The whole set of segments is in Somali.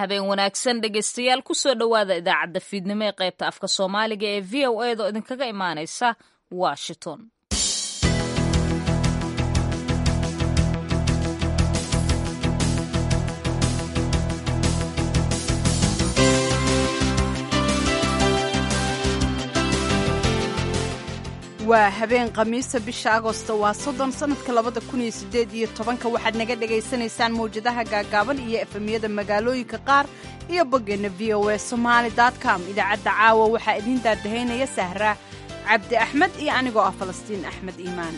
habeen wanaagsan dhegaystayaal kusoo dhowaada idaacadda fiidnimo ee qaybta afka soomaaliga ee v o a da oo idinkaga imaanaysa washington waa habeen khamiisa bisha agosto waa soddon sannadka labada kun iyo siddeed iyo tobanka waxaad naga dhagaysanaysaan mawjadaha gaagaaban iyo efemyada magaalooyinka qaar iyo boggeenna v o a somaali com idaacadda caawa waxaa idiin daadahaynaya sahra cabdi axmed iyo anigoo ah falastiin axmed iimaan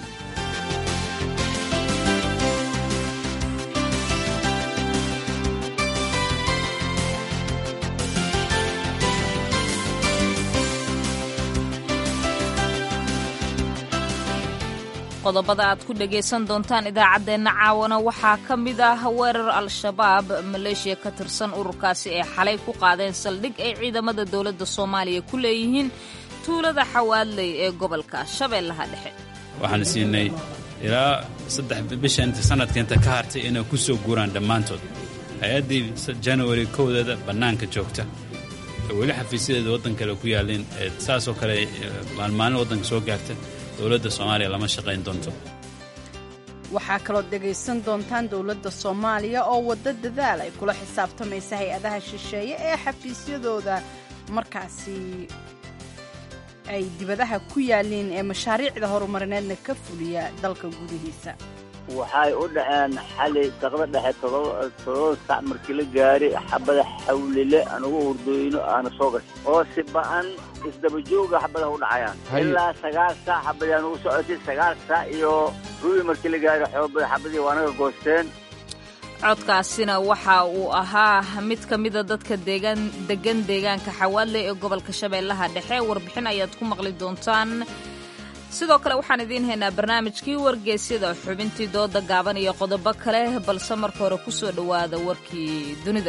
qodobada aad ku dhagaysan doontaan idaacaddeenna caawana waxaa ka mid ah weerar al-shabaab maleeshiya ka tirsan ururkaasi ee xalay ku qaadeen saldhig ay ciidamada dowladda soomaaliya ku leeyihiin tuulada xawaadley ee gobolka shabeellaha dhexe waxaan siinay ilaa saddex bisha inta sanadka inta ka hartay inay ku soo guuraan dhammaantood hay-addii janawari kowdeeda bannaanka joogta weli xafiisyadeeda waddan kale ku yaalleen saasoo kale maalmaalin waddanka soo gaarta dowladda soomaaliya lama shaqayn doonto waxaa kaloo dhegaysan doontaan dowladda soomaaliya oo waddo dadaal ay kula xisaabtamaysa hay-adaha shisheeye ee xafiisyadooda markaasi ay dibadaha ku yaalliin ee mashaariicda horumarineedna ka fuliya dalka gudihiisa waxay u dhaceen xali saqda dhexe todoba sac markii la gaari xabada xawlile anugu hurdooyno aana soo gashay oo si ba'an isdabajooga xabadaha u dhacayaan ilaa sagaal saac xabadii ugu socotay sagaal saac iyo rubi markii la gaari xoobada xabadii waa naga goosteen codkaasina waxa uu ahaa mid ka mida dadka deegaan degan deegaanka xawaadle ee gobolka shabeellaha dhexe warbixin ayaad ku maqli doontaan sidoo kale waxaan idiin haynaa barnaamijkii wargeysyada xubintii dooda gaaban iyo qodobo kale balse marka hore ku soo dhowaada warkii dunida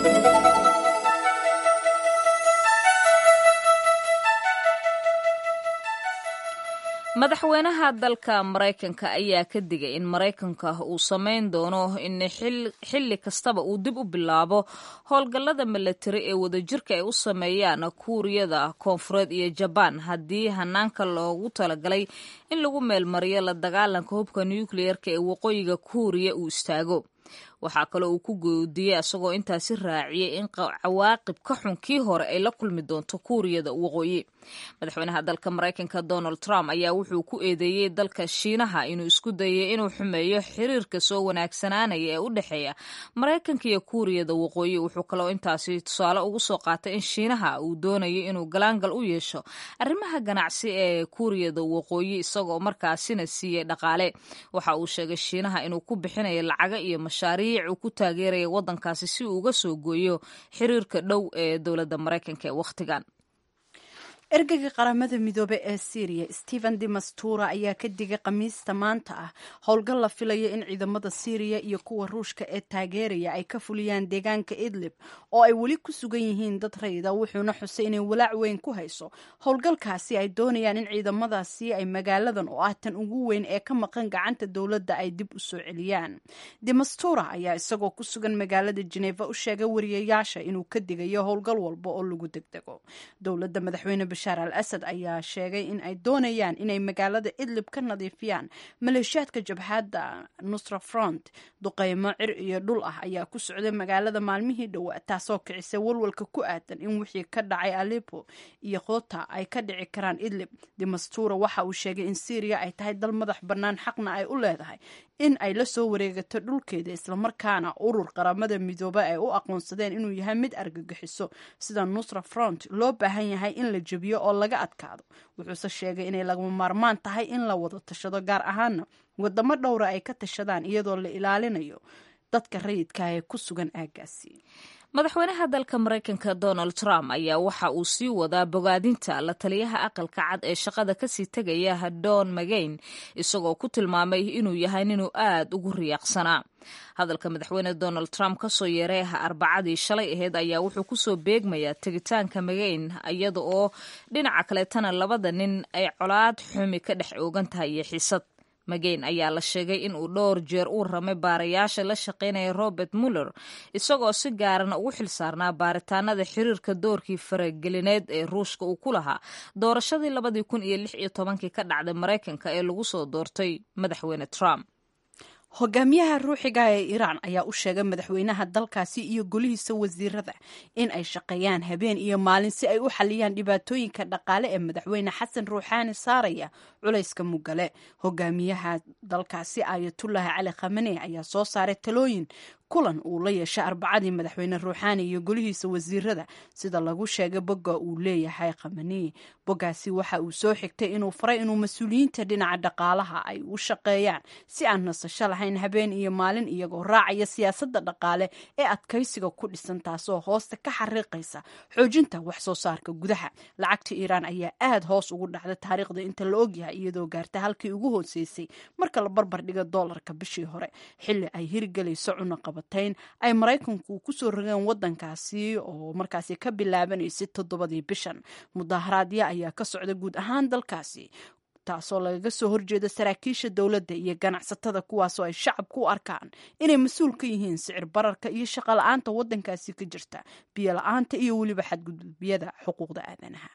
madaxweynaha dalka maraykanka ayaa ka digay in maraykanka uu samayn doono in xilli kastaba uu dib u bilaabo howlgallada milatari ee wadajirka ay u sameeyaan kuuriyada koonfureed iyo jabaan haddii hanaanka loogu talagalay in lagu meelmariyo la dagaalanka hubka nukliyeerka ee waqooyiga kuuriya uu istaago waxaa kaloo uu ku goodiyey isagoo intaasi raaciyey in cawaaqib ka xun kii hore ay la kulmi doonto kuuriyada waqooyi madaxweynaha dalka maraykanka donald trump ayaa wuxuu ku eedeeyey dalka shiinaha inuu isku dayay inuu xumeeyo xiriirka soo wanaagsanaanaya ee u dhexeeya maraykanka iyo kuuriyada waqooyi wuxuu kaloo intaasi tusaale ugu soo qaatay in shiinaha uu doonayo inuu galaangal u yeesho arrimaha ganacsi ee kuuriyada waqooyi isagoo markaasina siiyey dhaqaale waxa uu sheegay shiinaha inuu ku bixinayo lacaga iyo mashaariic uu ku taageeraya waddankaasi si uu uga soo gooyo xiriirka dhow ee dowladda maraykanka ee wakhtigan ergeyga qaramada midoobe ee syriya stephen demastura ayaa ka digay khamiista maanta ah howlgal la filayo in ciidamada syriya iyo kuwa ruushka ee taageeraya ay ka fuliyaan deegaanka idlib oo ay weli ku sugan yihiin dad rayida wuxuuna xusay inay walaac weyn ku hayso howlgalkaasi ay doonayaan in ciidamadaasi ay magaaladan oo ah tan ugu weyn ee ka maqan gacanta dowladda ay dib u soo celiyaan demastura ayaa isagoo ku sugan magaalada jeneva u sheegay wariyayaasha inuu ka digayo howlgal walba oo lagu degdego dowladda madaxweyne bashaar al asad ayaa sheegay in ay doonayaan inay magaalada idlib ka nadiifiyaan maleeshiyaadka jabhadda nusra front duqeymo cir iyo dhul ah ayaa ku socday magaalada maalmihii dhowaa taasoo kicisay walwalka ku aadan in wixii ka dhacay alepo iyo khota ay ka dhici karaan idlib demastura waxa uu sheegay in syriya ay tahay dal madax bannaan xaqna ay u leedahay in ay la soo wareegato dhulkeeda islamarkaana urur qaramada midoobe ay u aqoonsadeen inuu yahay mid argagixiso sida nusra front loo baahan yahay in la jebiyo oo laga adkaado wuxuuse sheegay inay lagama maarmaan tahay in la wada tashado gaar ahaana wadamo dhowra ay ka tashadaan iyadoo la ilaalinayo dadka rayidka ee ku sugan aaggaasi madaxweynaha dalka maraykanka donald trump ayaa waxa uu sii wadaa bogaadinta la taliyaha aqalka cad ee shaqada kasii tegaya don magayn isagoo ku tilmaamay inuu yahay ninuu aad ugu riyaaqsanaa hadalka madaxweyne donald trump kasoo yeeray arbacadii shalay aheyd ayaa wuxuu kusoo beegmayaa tegitaanka magayn iyada oo dhinaca kaleetana labada nin ay colaad xumi ka dhex oogan tahay iyo xisad mageyn ayaa la sheegay in uu dhowr jeer uu ramay baarayaasha la shaqaynaya robert muller isagoo si gaarana ugu xilsaarnaa baaritaanada xiriirka doorkii faragelineed ee ruushka uu ku lahaa doorashadii labadii kun iyo lix iyo tobankii ka dhacday maraykanka ee lagu soo doortay madaxweyne trump hogaamiyaha ruuxiga ee iiraan ayaa u sheegay madaxweynaha dalkaasi iyo golihiisa wasiirada in ay shaqeeyaan habeen iyo maalin si ay u xaliyaan dhibaatooyinka dhaqaale ee madaxweyne xasan ruuxaani saaraya culayska mugale hogaamiyaha dalkaasi ayatullahi cali khamane ayaa soo saaray talooyin kulan uu la yeeshay arbacadii madaxweyne ruuxaani iyo golihiisa wasiirada sida lagu sheegay bogga uu leeyahay khamani boggaasi waxa uu soo xigtay inuu faray inuu mas-uuliyiinta dhinaca dhaqaalaha ay u shaqeeyaan si aan nasasho lahayn habeen iyo maalin iyagoo raacaya siyaasadda dhaqaale ee adkaysiga ku dhisan taasoo hoosta ka xariiqaysa xoojinta wax soo saarka gudaha lacagta iiraan ayaa aad hoos ugu dhacday taariikhda inta la ogyahay iyadoo gaarta halkii ugu hooseysay marka la barbar dhiga doolarka bishii hore xilli ay hirgelayso cunaqab ay maraykanku kusoo rogeen wadankaasi oo markaasi ka bilaabanaysay toddobadii bishan mudaharaadya ayaa ka socda guud ahaan dalkaasi taasoo lagaga soo horjeeda saraakiisha dowladda iyo ganacsatada kuwaasoo ay shacabku u arkaan inay mas-uul ka yihiin sicir bararka iyo shaqo la-aanta wadankaasi ka jirta biyo la-aanta iyo weliba xadgudubyada xuquuqda aadanaha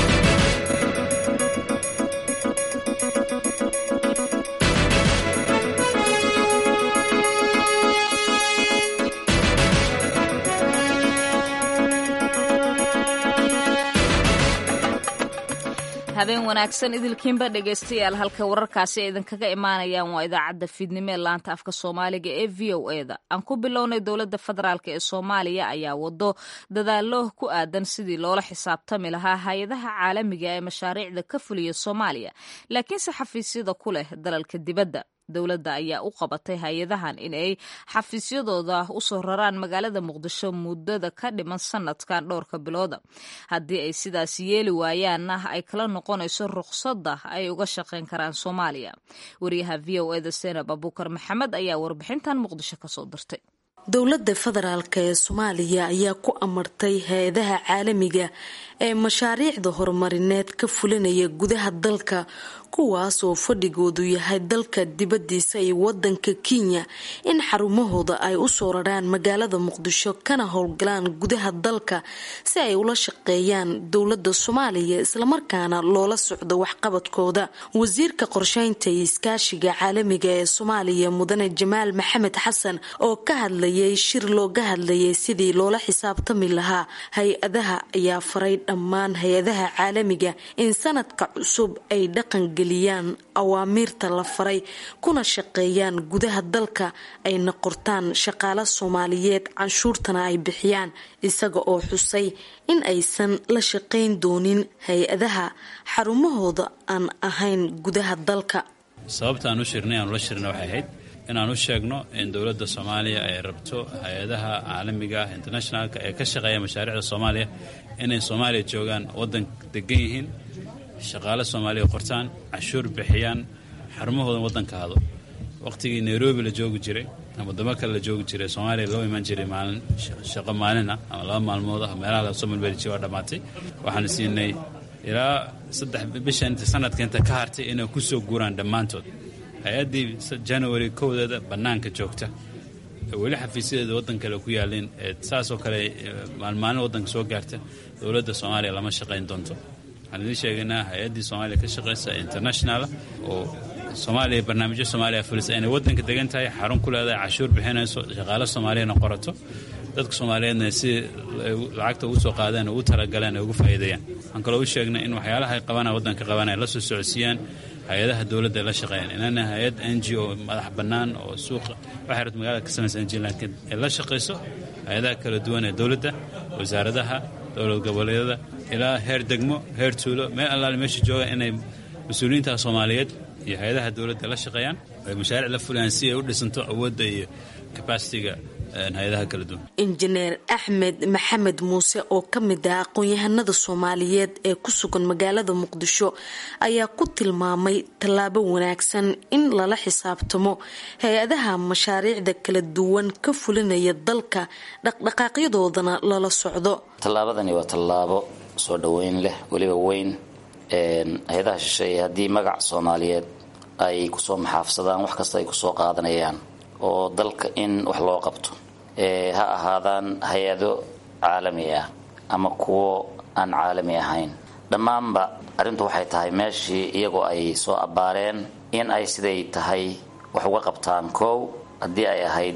habeen wanaagsan idilkiinba dhegaystayaal halka wararkaasi ay idinkaga imaanayaan waa idaacadda fiidnimo ee laanta afka soomaaliga ee v o e da aan ku bilownay dowladda federaalk ee soomaaliya ayaa wado dadaalo ku aadan sidii loola xisaabtami lahaa hay-adaha caalamiga ee mashaariicda ka fuliya soomaaliya laakiinse xafiisyada ku leh dalalka dibadda dowladda ayaa u qabatay hay-adahan in ay xafiisyadooda usoo raraan magaalada muqdisho muddada ka dhiman sanadkan dhowrka bilooda haddii ay sidaas yeeli waayaanna ay kala noqonayso ruqsadda ay uga shaqayn karaan soomaaliya wariyaha v o eda senab abuukar maxamed ayaa warbixintan muqdisho kasoo dirtay dowladda federaalk ee soomaaliya ayaa ku amartay hay-adaha caalamiga ee mashaariicda horumarineed ka fulinaya gudaha dalka kuwaas oo fadhigoodu yahay dalka dibadiisa iyo wadanka kenya in xarumahooda ay usoo raraan magaalada muqdisho kana howlgalaan gudaha dalka si ay ula shaqeeyaan dowlada soomaaliya islamarkaana loola socdo waxqabadkooda wasiirka qorsheynta iyo iskaashiga caalamiga ee soomaaliya mudane jamaal maxamed xasan oo ka hadlayay shir looga hadlayay sidii loola xisaabtami lahaa hay-adaha ayaa faray dhammaan hay-adaha caalamiga in sanadka cusub ay dhaqan geliyaan awaamiirta la faray kuna shaqeeyaan gudaha dalka ayna qortaan shaqaale soomaaliyeed canshuurtana ay bixiyaan isaga oo xusay in aysan la shaqayn doonin hay-adaha xarumahooda aan ahayn gudaha dalka sababta aan u shirnay aanu la shirna waxay ahayd inaan u sheegno in dowladda soomaaliya ay rabto hay-adaha caalamiga ah internationalka ee ka shaqeeya mashaariicda soomaaliya inay soomaaliya joogaan waddan degan yihiin shaqaale soomaaliya qortaan cashuur bixiyaan xarumahooda waddanka hado waqtigii nairobi la joogi jiray ama wadamo kale la joogi jiray soomaaliya loo imaan jiray maalin shaqo maalin ah ama laba maalmood ah meelaha lasoo malbelijiya waa dhammaatay waxaan siinay ilaa saddex bisha inta sanadka inta ka hartay inay ku soo guuraan dhammaantood hay-addii january kowdeeda bannaanka joogta weli xafiisyadeeda waddan kale ku yaalleen saasoo kale maalmaalin waddanka soo gaarta dowladda soomaaliya lama shaqayn doonto waxaan idiin sheegaynaa hay-addii soomaaliya ka shaqaysa internationala oo soomaaliya barnaamijyo soomaaliya fulisa inay waddanka degan tahay xarun ku leedahay cashuur bixinayso shaqaale soomaaliyana qorato dadka soomaaliyeedna si lacagta ugu soo qaadeen ugu talagaleen ay ugu faa'iideeyaan waxaan kaloo u sheegnay in waxyaalaha ay qabanaya waddanka qabanaya la soo socodsiiyaan hay-adaha dowladda ay la shaqeeyaan inana hay-ad n g o madax bannaan oo suuqa waxay rabto magaalada ka samaysa n g laakiin ay la shaqayso hay-adaha kala duwan ee dowladda wasaaradaha dowlad goboleedyada ilaa heer degmo heer tuulo meel allaale meesha jooga inay mas-uuliyiinta soomaaliyeed iyo hay-adaha dowladda la shaqeeyaan ay mashaariic la fulayaan si ay u dhisanto awoodda iyo kabasitiga hay-adaha kala duwan injineer axmed maxamed muuse oo ka mid ah aqoon-yahanada soomaaliyeed ee ku sugan magaalada muqdisho ayaa ku tilmaamay tallaabo wanaagsan in lala xisaabtamo hay-adaha mashaariicda kala duwan ka fulinaya dalka dhaqdhaqaaqyadoodana lala socdo tallaabadani waa tallaabo soo dhoweyn leh weliba weyn hay-adaha shisheeye haddii magac soomaaliyeed ay kusoo maxaafsadaan wax kasta ay kusoo qaadanayaan oo dalka in wax loo qabto ha ahaadaan hay-ado caalami ah ama kuwo aan caalami ahayn dhammaanba arrintu waxay tahay meeshii iyagoo ay soo abbaareen in ay siday tahay wax uga qabtaan kow haddii ay ahayd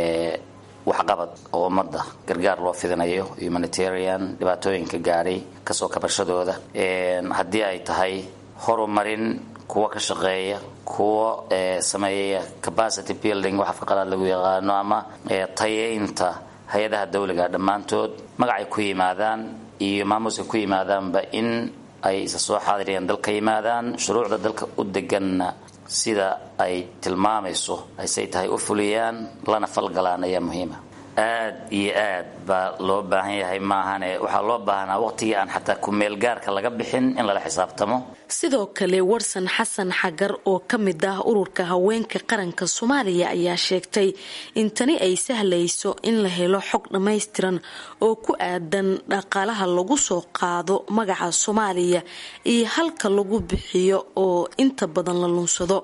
waxqabad oo ummadda gargaar loo fidinayo humanitarian dhibaatooyinka gaadhay kasoo kabashadooda haddii ay tahay horumarin kuwa ka shaqeeya kuwa sameeya capacity building wax afka qalaad lagu yaqaano ama tayeynta hay-adaha dawliga dhammaantood magacay ku yimaadaan iyo maamuuska ku yimaadaanba in ay isa soo xaadiriyaan dalka yimaadaan shuruucda dalka u deganna sida ay tilmaamayso aysay tahay u fuliyaan lana falgalaan ayaa muhiima aad iyo aad baa loo baahan yahay maahane waxaa loo baahnaa waqtigii aan xataa ku-meelgaarka laga bixin in lala xisaabtamo sidoo kale warsan xasan xagar oo ka mid ah ururka haweenka qaranka soomaaliya ayaa sheegtay in tani ay sahlayso in la helo xog dhammaystiran oo ku aadan dhaqaalaha lagu soo qaado magaca soomaaliya iyo halka lagu bixiyo oo inta badan la lunsado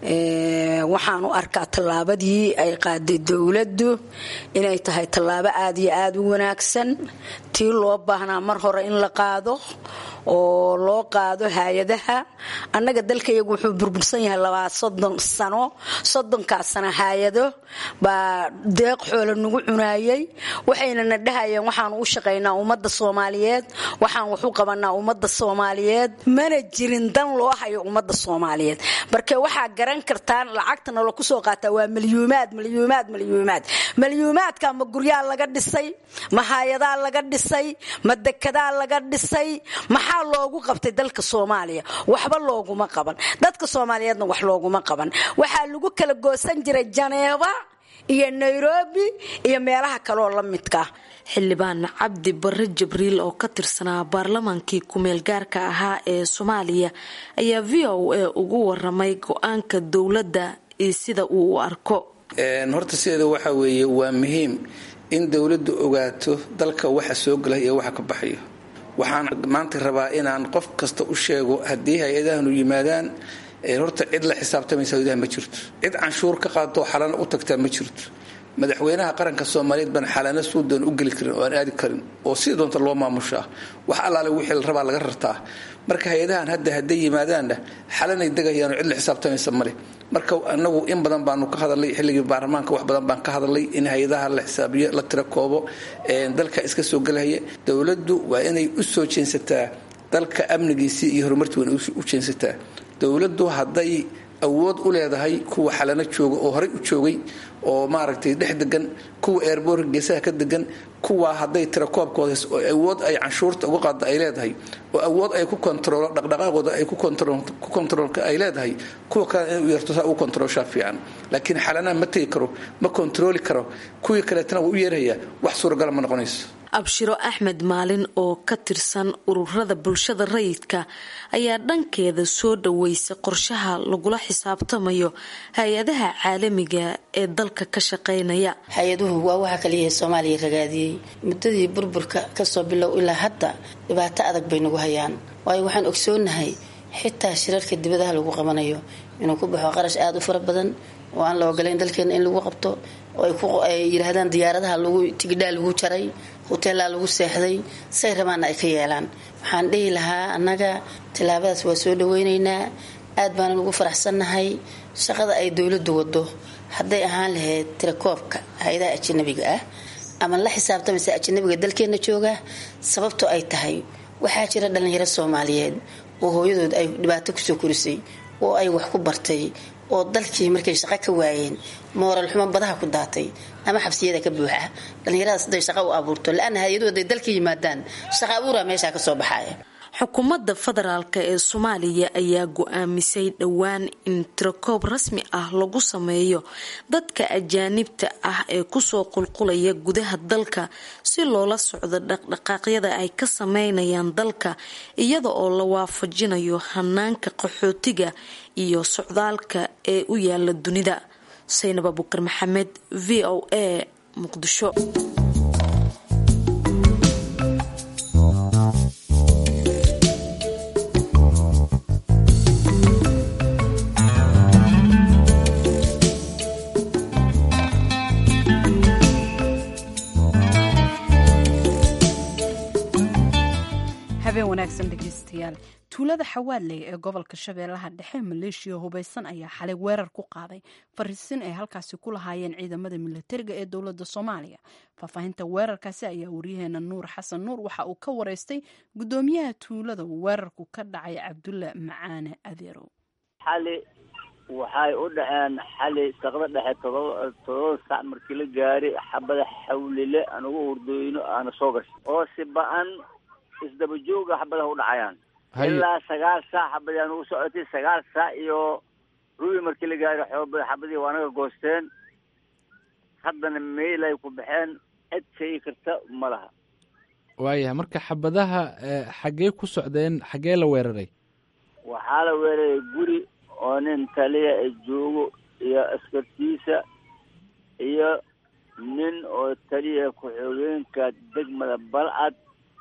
waxaan u arkaa tallaabadii ay qaaday dowladdu inay tahay tallaabo aad iyo aada u wanaagsan tii loo baahnaa mar hore in la qaado oo loo qaado hay-adaha annaga dalkayagu wuxuu burbursan yahay labaa soddon sano soddonkaas sano hay-ado baa deeq xoola nagu cunaayay waxayna na dhahayeen waxaanu u shaqaynaa ummadda soomaaliyeed waxaan wax u qabanaa ummadda soomaaliyeed mana jirin dan loo hayo ummadda soomaaliyeed marka waxaa garan kartaan lacagta nala kusoo qaataa waa malyuumaad malyuumaad malyuumaad malyuumaadka ma guryaa laga dhisay ma haayadaa laga dhisay ma dekadaa laga dhisay maxaa loogu qabtay dalka soomaaliya waxba looguma qaban dadka soomaaliyeedna wax looguma qaban waxaa lagu kala goosan jiray janeeba iyo nairobi iyo meelaha kaleoo la midka xildhibaan cabdi bare jibriil oo ka tirsanaa baarlamaankii kumeel gaarka ahaa ee soomaaliya ayaa v o a ugu waramay go-aanka dowladda iyo sida uu u arko horta sideeda waxa weeye waa muhiim in dowladdu ogaato dalka waxa soo gelay iyo waxa ka baxayo waxaan maanta rabaa inaan qof kasta u sheego haddii hay-adahanu yimaadaan horta cid la xisaabtamaysa hay-adaha ma jirto cid canshuur ka qaadoo xalana u tagtaa ma jirto madaxweynaha qaranka soomaaliyeed baan xalana suudan u geli karin oo aan aadi karin oo sida doonta loo maamushaa wax allaale wixii la rabaa laga rartaa marka hay-adahan hadda hadday yimaadaanna xalanay degayaano cid la xisaabtamaysa male marka anagu in badan baanu ka hadalnay xilligii baarlamaanka wax badan baan ka hadalnay in hay-adaha la xisaabiyo la tira koobo dalka iska soo gelahaya dowladdu waa inay u soo jeensataa dalka amnigiisii iyo horumartii waa u jeensataa dowladdu hadday awood u leedahay kuwa xalano jooga oo horey u joogay oo maaragtay dhex degan kuwa eerboorka geesaha ka degan kuwa hadday tirakoobkooda oo awood ay canshuurta uga qaada ay leedahay oo awood ay ku kontaroolo dhaqdhaqaaqooda ay ku kontaroolka ay leedahay kuwa kale inay u yeerto saa u kontaroolshaa fiican laakiin xalanaha ma tegi karo ma kontarooli karo kuwii kaleetana wuu u yeerayaa wax suuragala ma noqonayso abshiro axmed maalin oo ka tirsan ururada bulshada rayidka ayaa dhankeeda soo dhaweysay qorshaha lagula xisaabtamayo hay-adaha caalamiga ee dalka ka shaqeynaya hay-aduhu waa waxa kaliyaha soomaaliya ragaadiyey muddadii burburka kasoo bilow ilaa hadda dhibaato adag bay nagu hayaan waayo waxaan ogsoonahay xitaa shirarka dibadaha lagu qabanayo inuu ku baxo qarash aada u fara badan oo aan la ogolayn dalkeena in lagu qabto oo ay yidhaahdaan diyaaradaha lagu tigidhaa lagu jaray hoteelaa lagu seexday say rabaanna ay ka yeelaan waxaan dhihi lahaa annaga tillaabadaas waa soo dhaweynaynaa aad baanan ugu faraxsannahay shaqada ay dowladdu wado hadday ahaan lahayd tirakoobka hay-adaha ajanabiga ah ama la xisaabtamaysa ajanabiga dalkeenna jooga sababtoo ay tahay waxaa jira dhallinyaro soomaaliyeed oo hooyadood ay dhibaato kusoo korisay oo ay wax ku bartay oo dalkii markay shaqo ka waayeen mooral xumo badaha ku daatay ama xabsiyada ka buuxa dhallinyaradaas haday shaqo u abuurto la-ana hay-aduhu haday dalka yimaadaan shaqa abuura meeshaa kasoo baxaya xukuumadda federaalk ee soomaaliya ayaa go-aamisay dhowaan in tirakoob rasmi ah lagu sameeyo dadka ajaanibta ah ee kusoo qulqulaya gudaha dalka si loola socdo dhaqdhaqaaqyada ay ka sameynayaan dalka iyada oo la waafajinayo hanaanka qaxootiga iyo socdaalka ee u yaala dunida saynab abukar maxamed v o a muqdisho habeen wanaagsan dhegeystayaal tuulada xawaadley ee gobolka shabeellaha dhexe maleeshiya hubaysan ayaa xalay weerar ku qaaday fariisin ay halkaasi ku lahaayeen ciidamada milatariga ee dowladda soomaaliya faahfaahinta weerarkaasi ayaa wariyaheena nuur xasan nuur waxa uu ka wareystay guddoomiyaha tuulada weerarku ka dhacay cabdulle macaane adeerow xali waxay u dhaceen xali saqda dhexe todoba todoba sac markii la gaari xabada xawlile aan ugu hurdooyno aana soo gashay oo si ba-an isdaba jooga xabadaha u dhacayaan ilaa sagaal saac xabadii aan ugu socotay sagaal saac iyo rubi markii la gaari xooba xabadii waa naga goosteen haddana meel ay ku baxeen cid sheegi karta ma laha waayahay marka xabadaha xaggee ku socdeen xaggee la weeraray waxaa la weeraray guri oo nin taliya ee joogo iyo askartiisa iyo nin oo taliya ku-xigeenka degmada balcad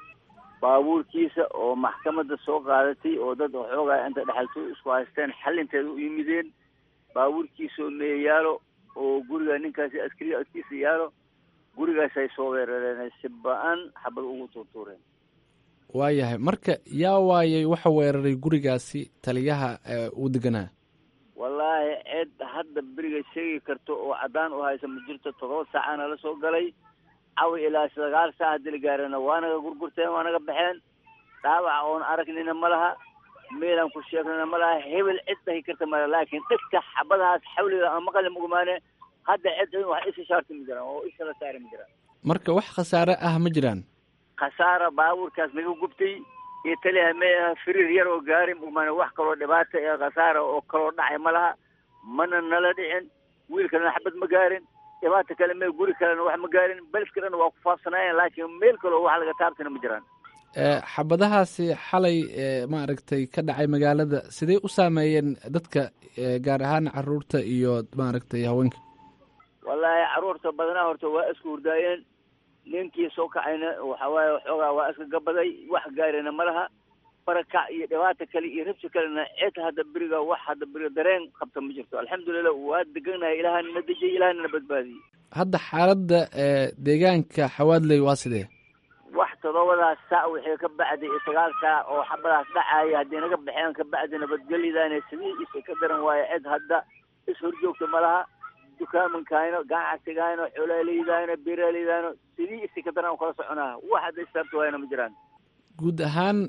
baabuurkiisa oo maxkamadda soo qaadatay oo dad waxoogaa inta dhexalto isku haysteen xalinteeda u yimideen baabuurkiisaoo mee yaalo oo guriga ninkaasi askariga agtiisa yaalo gurigaas ay soo weerareen si ba-an xabad ugu tuurtuureen waayahay marka yaa waayay waxa weeraray gurigaasi taliyaha uu deganaa wallaahi cid hadda beriga sheegi karto oo caddaan u haysa ma jirto todoba saacaana la soo galay cawi ilaa sagaal saac haddii la gaarana waa naga gurgurteen waa naga baxeen dhaawaca oon aragnina ma laha meelaan ku sheegnana ma laha hebel cid dhahi karta mala laakiin dhegta xabadahaas xawliga aan maqali mugumaane hadda cid wax isha shaarti ma jiraan oo isha la saari ma jiraan marka wax khasaare ah ma jiraan khasaara baabuurkaas naga gubtay iyo taliha meeaha firiir yar oo gaari mugumaane wax kaloo dhibaata ee khasaara oo kaloo dhacay ma laha mana nala dhicin wiil kalena xabad ma gaarin dhibaata kale me guri kalena wax ma gaarin beledka dhan waa ku faafsanaayeen laakiin meel kaloo wax laga taabtana ma jiraan xabadahaasi xalay maaragtay ka dhacay magaalada sidee u saameeyeen dadka gaar ahaan caruurta iyo maaragtay haweenka wallaahi caruurta badanaa horta waa isku hurdaayeen ninkii soo kacayna waxa waaye waxoogaa waa iska gabaday wax gaarina ma laha barakac iyo dhibaata kale iyo rabsi kalena cid hadda beriga wax hadda beriga dareen qabta ma jirto alxamdulilah waa deganahay ilaahana na dejiyay ilaahana na badbaadiyey hadda xaaladda deegaanka xawaadley waa sidee wax todobadaas saac wixii ka bacday iyo sagaal saac oo xabadaas dhacaya haddii naga baxeen ka bacdi nabadgelyadaana sidii isa ka daran waayo cid hadda is horjoogta ma laha dukaamankaayno ganacsigaayno xoolaaleydaayno beeraaleydaayno sidii isi ka daran kala soconaa wax hadda istaabta waayana ma jiraan guud ahaan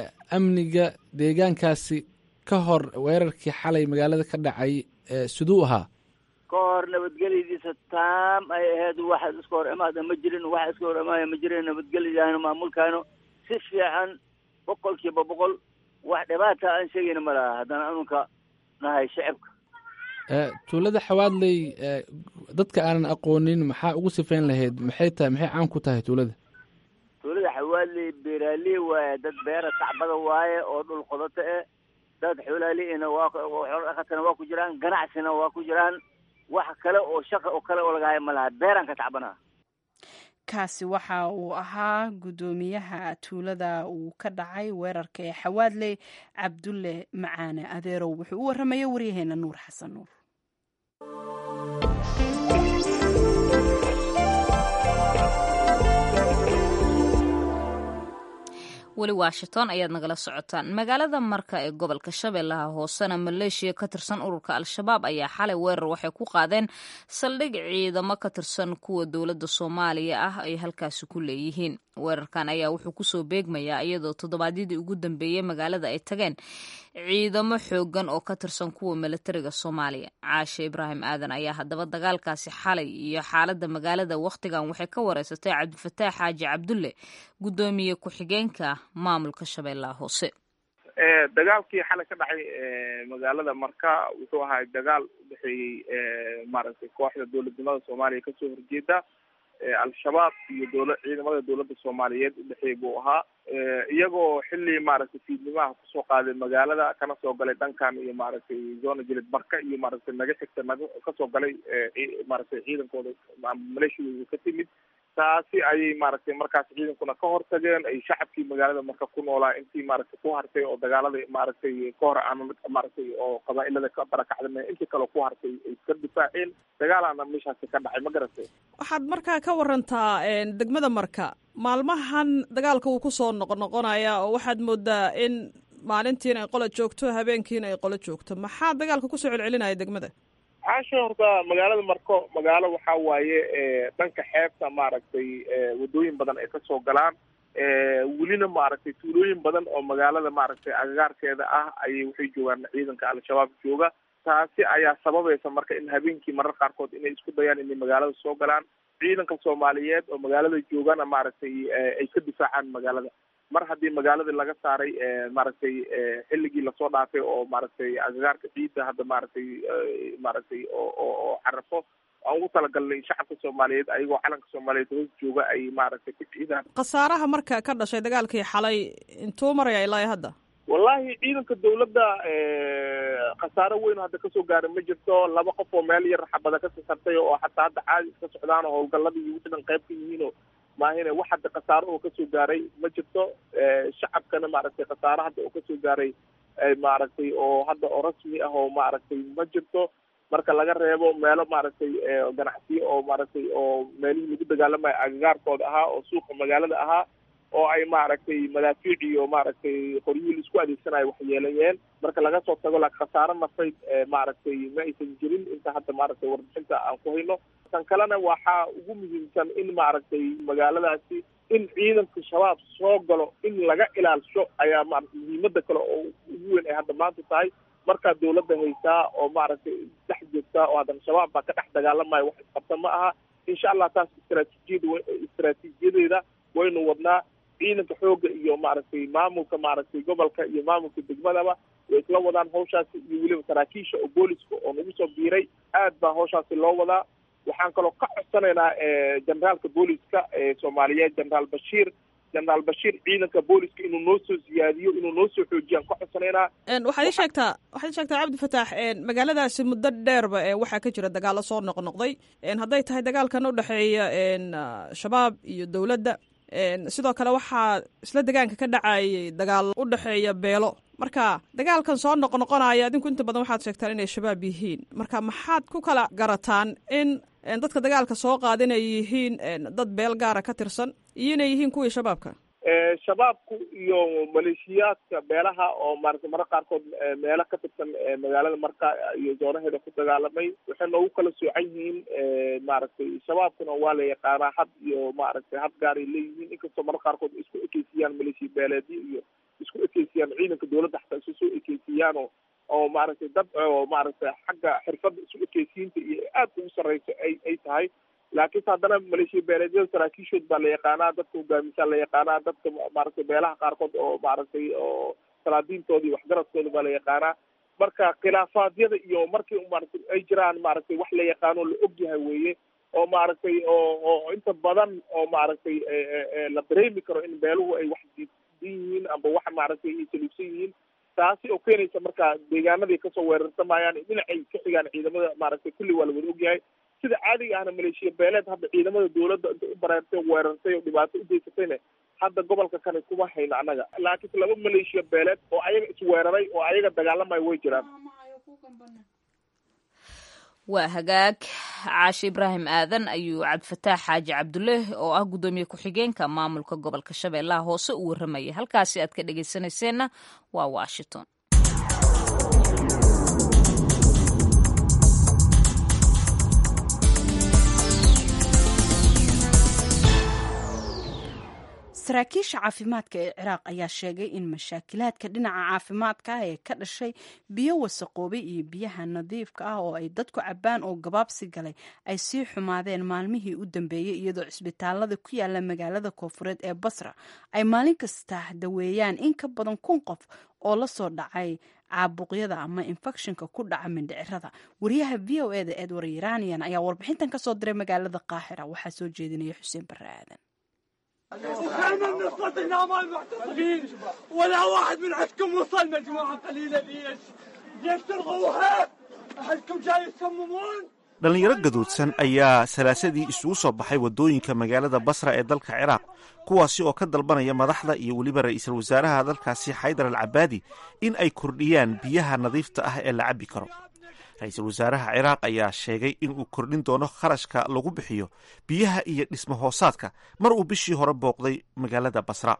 amniga deegaankaasi ka hor weerarkii xalay magaalada ka dhacay siduu ahaa ka hor nabadgelyadiisa taam ay ahayd wax iska hor imaada ma jirin wax iska hor imaaya ma jirin nabadgelyadaahno maamulkaayno si fiican boqol kiiba boqol wax dhibaata aan sheegayna ma laha haddana anunka nahay shacibka tuulada xawaadley dadka aanan aqoonin maxaa ugu sifayn lahayd maxay tahay maxay caan ku tahay tuulada tuulada xawaaley beeraaley waaye dad beera tacbada waaye oo dhul qodato eh dad xoolaaleyna waa xoolo dhaqatana waa ku jiraan ganacsina waa ku jiraan wax kale oo shaqa oo kale oo lagahay ma laha beeraan ka tacbanaa kaasi waxa uu ahaa guddoomiyaha tuulada uu ka dhacay weerarka ee xawaadley cabdulle macaane adeerow wuxuu u warramaya waryaheena nuur xasan nuur weli washington ayaad nagala socotaan magaalada marka ee gobolka shabeellaha hoosena maleeshiya ka tirsan ururka al-shabaab ayaa xalay weerar waxay ku qaadeen saldhig ciidamo ka tirsan kuwa dowladda soomaaliya ah ay halkaasi ku leeyihiin weerarkan ayaa wuxuu kusoo beegmayaa iyadoo toddobaadyadii ugu dambeeyey magaalada ay tageen ciidamo xoogan oo ka tirsan kuwa milatariga soomaaliya caashe ibraahim aadan ayaa haddaba dagaalkaasi xalay iyo xaaladda magaalada wakhtigan waxay ka wareysatay cabdifataax xaaji cabdulle guddoomiye ku-xigeenka maamulka shabeellaha hoose dagaalkii xalay ka dhacay magaalada marka wuxuu ahaa dagaal udhexeeyey maaragtay kooxda dowladnimada soomaaliya kasoo horjeeda al-shabaab iyo dowla ciidamada dowladda soomaaliyeed udhexeey buu ahaa iyagoo xilli maaragtay fiidnimaha kusoo qaaday magaalada kana soo galay dhankan iyo maaragtay zona jilid marka iyo maaragtay naga xigta naga kasoo galay maaragtay ciidankooda maleeshiyooda ka timid taasi ayay maaragtay markaas ciidankuna ka hortageen ay shacabkii magaalada marka ku noolaa intii maaragtay ku hartay oo dagaalada maaragtay ka hor aan maaragtay oo qabaa-ilada ka barakacdame intii kale ku hartay ay iska difaaceen dagaalaana meeshaasi ka dhacay ma garatay waxaad markaa ka warantaa degmada marka maalmahan dagaalka wuu kusoo noqonoqonaya oo waxaad moodaa in maalintiina ay qola joogto habeenkiina ay qolo joogto maxaa dagaalka kusoo celcelinaya degmada caasha horta magaalada marko magaalo waxa waaye dhanka xeebta maaragtay wadooyin badan ay kasoo galaan welina maaragtay tuulooyin badan oo magaalada maaragtay agagaarkeeda ah ayay waxay joogaan ciidanka al-shabaab jooga taasi ayaa sababaysa marka in habeenkii marar qaarkood inay isku dayaan inay magaalada soo galaan ciidanka soomaaliyeed oo magaalada joogana maaragtay ay ka difaacaan magaalada mar haddii magaaladii laga saaray maaragtay xilligii lasoo dhaafay oo maaragtay agagaarka ciidda hadda maaragtay maaragtay oo oo oo carafo aan ugu talagalnay shacabka soomaaliyeed ayagoo calanka soomaaliyeed hoos jooga ay maaragtay ku ciidaan khasaaraha marka ka dhashay dagaalkii xalay intuu maraya ilaa hadda wallahi ciidanka dawladda khasaaro weyn hadda kasoo gaaray ma jirto laba qof oo meel yar xabada ka sasartay oo xataa hadda caadi iska socdaan oo howlgaladii iyo wixii dhan qayb ka yihiin oo maahine wax hadda khasaaro oo kasoo gaaray ma jirto shacabkana maaragtay khasaaro hadda oo kasoo gaaray maaragtay oo hadda oo rasmi ah oo maaragtay ma jirto marka laga reebo meelo maaragtay ganacsiyo oo maaragtay oo meelihii lagu dagaalamayo agagaarkooda ahaa oo suuqa magaalada ahaa oo ay maaragtay madaafiic iyo maaragtay qoryihii laisku adeegsanayo waxyeelayeen marka laga soo tago laakiin khasaaro nafayd maaragtay ma aysan jirin inta hadda maaragtay warbixinta aan ku hayno tan kalena waxaa ugu muhiimsan in maaragtay magaaladaasi in ciidanka shabaab soo galo in laga ilaalsho ayaa maarata muhiimada kale oo ugu weyn ay hadda maanta tahay markaa dawladda haysaa oo maaragtay dhex joogtaa oo haddana shabaab baa ka dhex dagaalamaya wax isqabta ma aha insha allah taas istraatiijiyada istraatiijiyadeeda waynu wadnaa ciidanka xoogga iyo maaragtay maamulka maaragtay gobolka iyo maamulka degmadaba way isla wadaan hawshaasi iyo weliba saraakiisha oo booliska oo nagu soo biiray aad baa hawshaasi loo wadaa waxaan kaloo ka codsanaynaa generaalka booliska soomaaliyeed generaal bashiir generaal bashiir ciidanka booliska inuu noo soo siyaadiyo inuu noo soo xoojiyaan ka codsanaynaa waxaad ii sheegtaa waxaad ii sheegtaa cabdi fataax magaaladaasi muddo dheerba waxaa ka jira dagaalo soo noqnoqday hadday tahay dagaalkan u dhexeeya shabaab iyo dowladda sidoo kale waxaa isla degaanka ka dhacayay dagaal u dhexeeya beelo marka dagaalkan soo noqnoqonaya adinku inta badan waxaad sheegtaan inay shabaab yihiin marka maxaad ku kala garataan in dadka dagaalka soo qaada inay yihiin dad beel gaara ka tirsan iyo inay yihiin kuwii shabaabka shabaabku iyo maleeshiyaadka beelaha oo maarata marka qaarkood meelo ka tirsan magaalada marka iyo zoonaheeda ku dagaalamay waxay noogu kala soocan yihiin maaragtay shabaabkuna waa la yaqaanaa had iyo maaragtay had gaaray leeyihiin inkastoo marka qaarkood isku ekeysiyaan maleeshiya beeleedyo iyo isku ekeysiyaan ciidanka dawladda xataa isu soo ekeysiyaano oo maaragtay dad oo maaragtay xagga xirfadda isu ekeysiinta iyo aad ugu sarreyso ay ay tahay laakiinse haddana maleeshiya beeleedyada saraakiishood baa la yaqaanaa dadka hogaamisaa la yaqaanaa dadka maaragtay beelaha qaarkood oo maaragtay oo salaadiintooda iyo waxgaradkooda baa la yaqaanaa marka khilaafaadyada iyo markii maaragtay ay jiraan maaragtay wax la yaqaano la og yahay weeye oo maaragtay oo oo inta badan oo maaragtay la dareemi karo in beeluhu ay wax diidan yihiin amba wax maaragtay ay saluugsan yihiin taasi oo keenaysa marka deegaanaday kasoo weerarsamayaan dhinacay ka xigaan ciidamada maaragtay kulli waa la wada ogyahay sida caadiga ahna maleeshiya beeleed hadda ciidamada dawladda intay u bareertay weerartay oo dhibaato u geysatayna hadda gobolka kane kuma hayno annaga laakiinse laba maleeshiya beeleed oo ayaga isweeraray oo ayaga dagaalamayo way jiraan waa hagaag caashi ibraahim aadan ayuu cabdifataax xaaji cabdulle oo ah guddoomiye ku-xigeenka maamulka gobolka shabeellaha hoose u warramayay halkaasi aad ka dhegaysanayseena waa washington saraakiisha caafimaadka ee ciraaq ayaa sheegay in mashaakilaadka dhinaca caafimaadka ah ee ka dhashay biyo wasaqoobay iyo biyaha nadiifka ah oo ay dadku cabbaan oo gabaabsi galay ay sii xumaadeen maalmihii u dambeeyey iyadoo cisbitaalada ku yaala magaalada koofureed ee basra ay maalin kasta daweeyaan in ka badan kun qof oo la soo dhacay caabuqyada ama infekshinka ku dhaca mindhicirada wariyaha v o e da edward iranian ayaa warbixintan kasoo diray magaalada qaahira waxaa soo jeedinaya xuseen barre aadan وكان نستطيع مع المعتصمين ولا واحد من عندكم وصل مجموعة قليلة ليش؟ ليش تلغوها؟ أهلكم جاي يصممون؟ dhallinyaro gaduudsan ayaa salaasadii isugu soo baxay waddooyinka magaalada basra ee dalka ciraaq kuwaasi oo ka dalbanaya madaxda iyo weliba ra'iisul wasaaraha dalkaasi xaydar al cabaadi in ay kordhiyaan biyaha nadiifta ah ee la cabbi karo ra-iisul wasaaraha ciraaq ayaa sheegay inuu kordhin doono kharashka lagu bixiyo biyaha iyo dhismo hoosaadka mar uu bishii hore booqday magaalada basra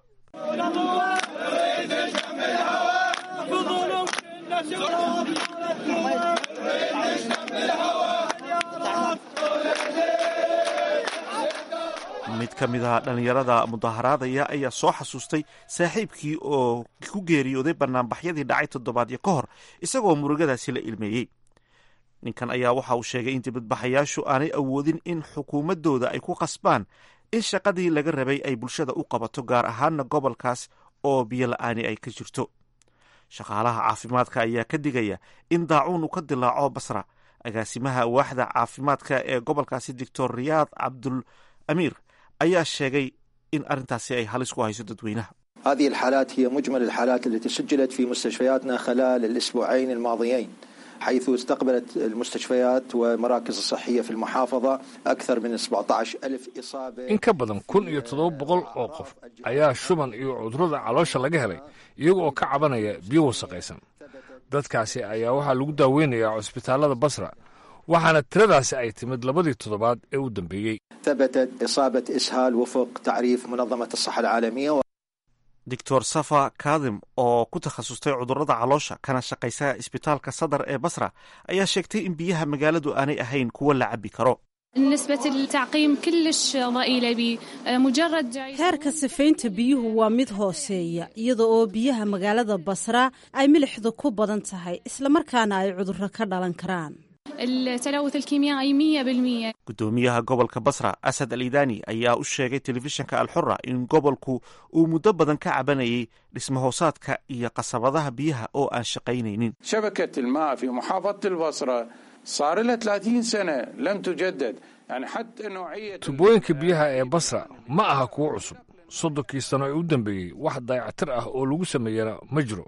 mid ka mid ah dhallinyarada mudaharaadaya ayaa soo xasuustay saaxiibkii oo ku geeriyooday banaanbaxyadii dhacay toddobaadyo ka hor isagoo murugadaasi la ilmeeyey ninkan ayaa waxa uu sheegay in dibadbaxayaashu aanay awoodin in xukuumaddooda ay ku qasbaan in shaqadii laga rabay ay bulshada u qabato gaar ahaana gobolkaas oo biyo la-aani ay ka jirto shaqaalaha caafimaadka ayaa ka digaya in daacuun uu ka dilaaco basra agaasimaha waaxda caafimaadka ee gobolkaasi doctor riyaad cabdul amiir ayaa sheegay in arrintaasi ay halis ku hayso dadweynaha هذه الحالات هي مجمل الحالات التي سجلت في مستشفياتنا خلال الأسبوعين الماضيين حيث استقبلت المستشفيات والمراكز الصحية في المحافظة أكثر من 17 ألف إصابة in ka badan kun iyo toddoba boqol oo qof ayaa shuban iyo cudurrada caloosha laga helay iyaga oo ka cabanaya biyo wasaqaysan dadkaasi ayaa waxaa lagu daaweynayaa cusbitaallada basra waxaana tiradaasi ay timid labadii toddobaad ee u dambeeyey ثبتت إصابة إسهال وفق تعريف منظمة الصحة العالمية doctor safa kadim oo ku takhasustay cudurrada caloosha kana shaqaysa isbitaalka sadar ee basra ayaa sheegtay in biyaha magaaladu aanay ahayn kuwo la cabbi karo نسبة التعقيم كلش ضئيلة بمجرد heerka sifaynta biyuhu waa mid hooseeya iyada oo biyaha magaalada basra ay milixdu ku badan tahay islamarkaana ay cudurro ka dhalan karaan التلوث الكيميائي 100% gudoomiyaha gobolka basra asad al idani ayaa u sheegay telefishinka alxura in gobolku uu muddo badan ka cabanayay dhismahoosaadka iyo qasabadaha biyaha oo aan shaqaynaynin شبكة الماء في محافظة البصرة صار لها 30 سنة لم تجدد يعني حتى نوعية tubooyinka biyaha ee basra ma aha kuwo cusub soddonkii sano ee u dambeeyey wax dayactir ah oo lagu sameeyana ma jiro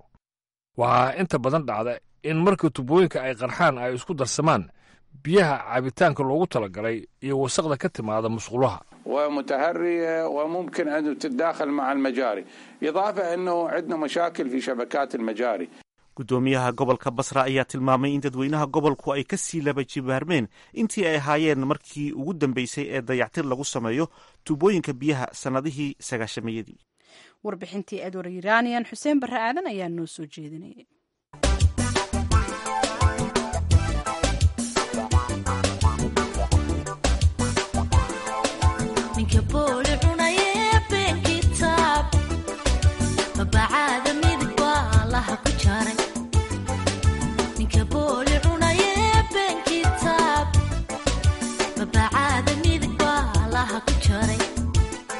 waxaa inta badan dhacda in marka tubooyinka ay qarxaan ay isku darsamaan biyaha caabitaanka loogu talagalay iyo wasaqda ka timaada musqulaha ومتهرية وممكن أن تتداخل مع المجاري إضافة أنه عندنا مشاكل في شبكات المجاري gudoomiyaha gobolka basra ayaa tilmaamay in dadweynaha gobolku ay ka sii laba jibaarmeen intii ay ahaayeen markii ugu dambeysay ee dayactir lagu sameeyo tubooyinka biyaha sannadihii sagaashameeyadii warbixintii edward iranian xuseen barre aadan ayaa noo soo jeedinayay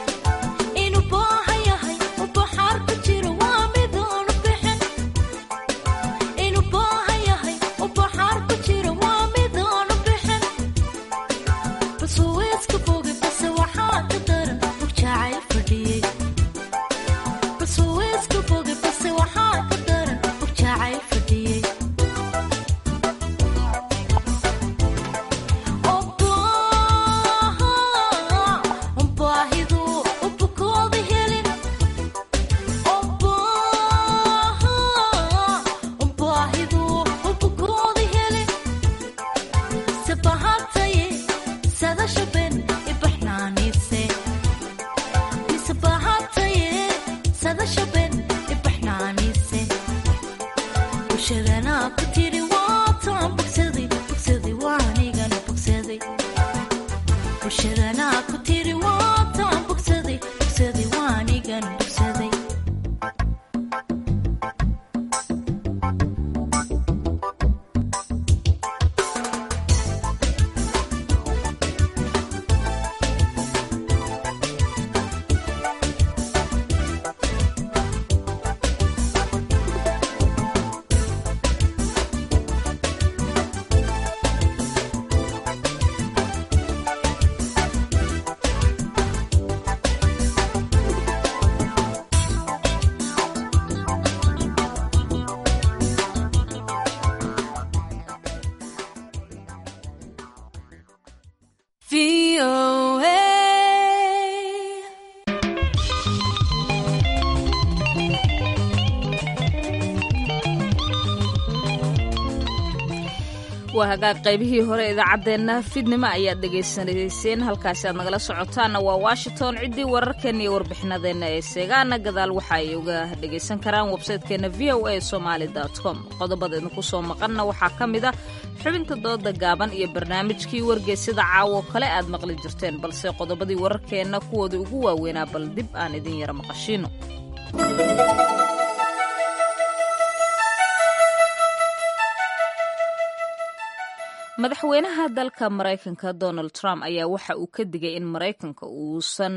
inuu boohan yahay u baxaar ku jiro waa midoonu bixin waa hagaag qaybihii hore idaacaddeenna fidnimo ayaad dhegaysanayseen halkaasi aad nagala socotaanna waa washington ciddii wararkeenna iyo warbixinadeenna ee seegaana gadaal waxa ay uga dhegaysan karaan websaytekeenna v o a somaali com qodobada idinku soo maqanna waxaa ka mid ah xubinta dooda gaaban iyo barnaamijkii wargeysida caawo kale aad maqli jirteen balse qodobadii wararkeenna kuwoodii ugu waaweynaa bal dib aan idin yara maqashiino madaxweynaha dalka maraykanka donald trump ayaa waxa uu ka digay in maraykanka uusan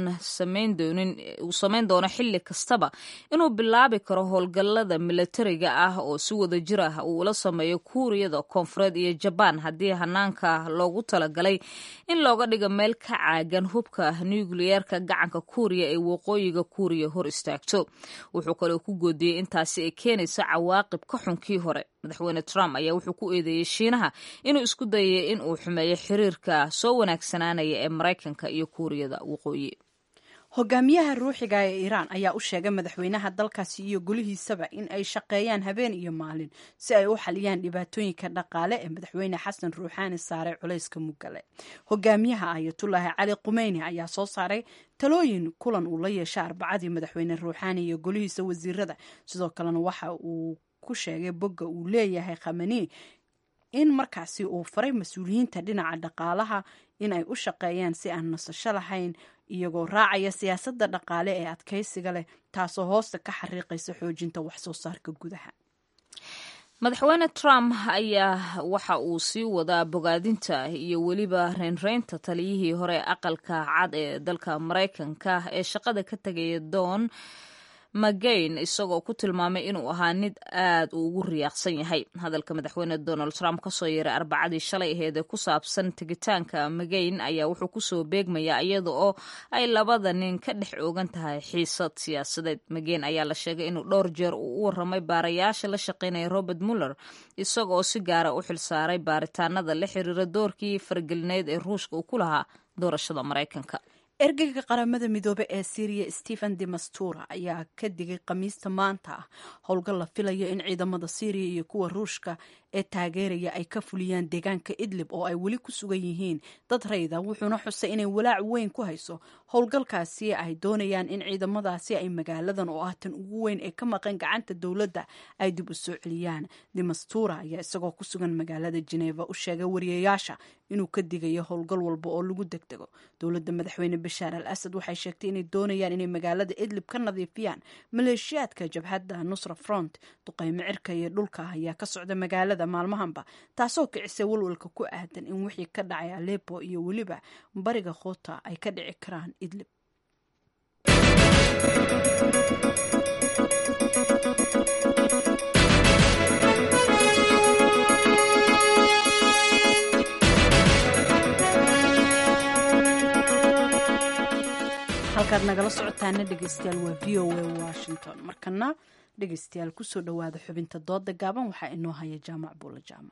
uu samayn doono xilli kastaba inuu bilaabi karo howlgallada milatariga ah oo si wada jir ah uu ula sameeyo kuuriyada koonfureed iyo jabaan haddii hanaanka loogu talagalay in looga dhigo meel ka caagan hubka nukliyeerka gacanka kuuriya ee waqooyiga kuuriya hor istaagto wuxuu kaloo ku goodiyey intaasi ay keenayso cawaaqib ka xunkii hore madaxweyne trump ayaa wuxuu ku eedeeyey shiinaha inuu isku dayay in uu xumeeyo xiriirka soo wanaagsanaanaya ee maraykanka iyo kuuriyada waqooyi hogaamiyaha ruuxiga ee iiraan ayaa u sheegay madaxweynaha dalkaasi iyo golihiisaba in ay shaqeeyaan habeen iyo maalin si ay u xaliyaan dhibaatooyinka dhaqaale ee madaxweyne xasan ruuxaani saaray culayska mugale hogaamiyaha ayatullaahi cali qumeyni ayaa soo saaray talooyin kulan uu la yeesha arbacadii madaxweyne ruuxaani iyo golihiisa wasiirada sidoo kalena waxa uu ku sheegay bogga uu leeyahay khamani in markaasi uu faray mas-uuliyiinta dhinaca dhaqaalaha in ay u shaqeeyaan si aan nasasho lahayn iyagoo raacaya siyaasadda dhaqaale ee adkaysiga leh taasoo hoosta ka xariiqaysa xoojinta waxsoo saarka gudaha madaxweyne trump ayaa waxa uu sii wadaa bogaadinta iyo weliba reynreynta taliyihii hore aqalka cad ee dalka maraykanka ee shaqada ka tegaya doon magayn isagoo ku tilmaamay inuu ahaa nid aad uu ugu riyaaqsan yahay hadalka madaxweyne donald trump kasoo yeeray arbacadii shalay aheed ee ku saabsan tegitaanka magayn ayaa wuxuu kusoo beegmayaa iyada oo ay labada nin ka dhex oogan tahay xiisad siyaasadeed magayn ayaa la sheegay inuu dhowr jeer uu u waramay baarayaasha la shaqeynaya robert muller isagoo si gaara u xilsaaray baaritaanada la xiriira doorkii fargelineed ee ruushka uu ku lahaa doorashada maraykanka ergeyga qaramada midoobe ee syriya stephen de mastura ayaa ka digay khamiista maanta ah howlgal la filayo in ciidamada syriya iyo kuwa ruushka ee taageeraya ay ka fuliyaan deegaanka idlib oo ay weli ku sugan yihiin dad rayda wuxuuna xusay inay walaac weyn ku hayso howlgalkaasi ay doonayaan in ciidamadaasi ay magaaladan oo ah tan ugu weyn ee ka maqan gacanta dowladda ay dib u soo celiyaan demastura ayaa isagoo ku sugan magaalada jeneva u sheegay wariyayaasha inuu ka digayo howlgal walba oo lagu degdego dowladda madaxweyne bashaar al asad waxay sheegtay inay doonayaan inay magaalada idlib ka nadiifiyaan maleeshiyaadka jabhadda nusra front duqeymo cirka iyo dhulka ayaa ka socda magaalada maalmahanba taasoo kicisay walwalka ku aadan in wixii ka dhacay alepo iyo weliba bariga khoota ay ka dhici karaan idlib halkaad nagala socotaana dhegeystayaal waa v o a washington markana dhegeystayaal kusoo dhowaada xubinta dooda gaaban waxaa inoo haya jaamac buula jaamac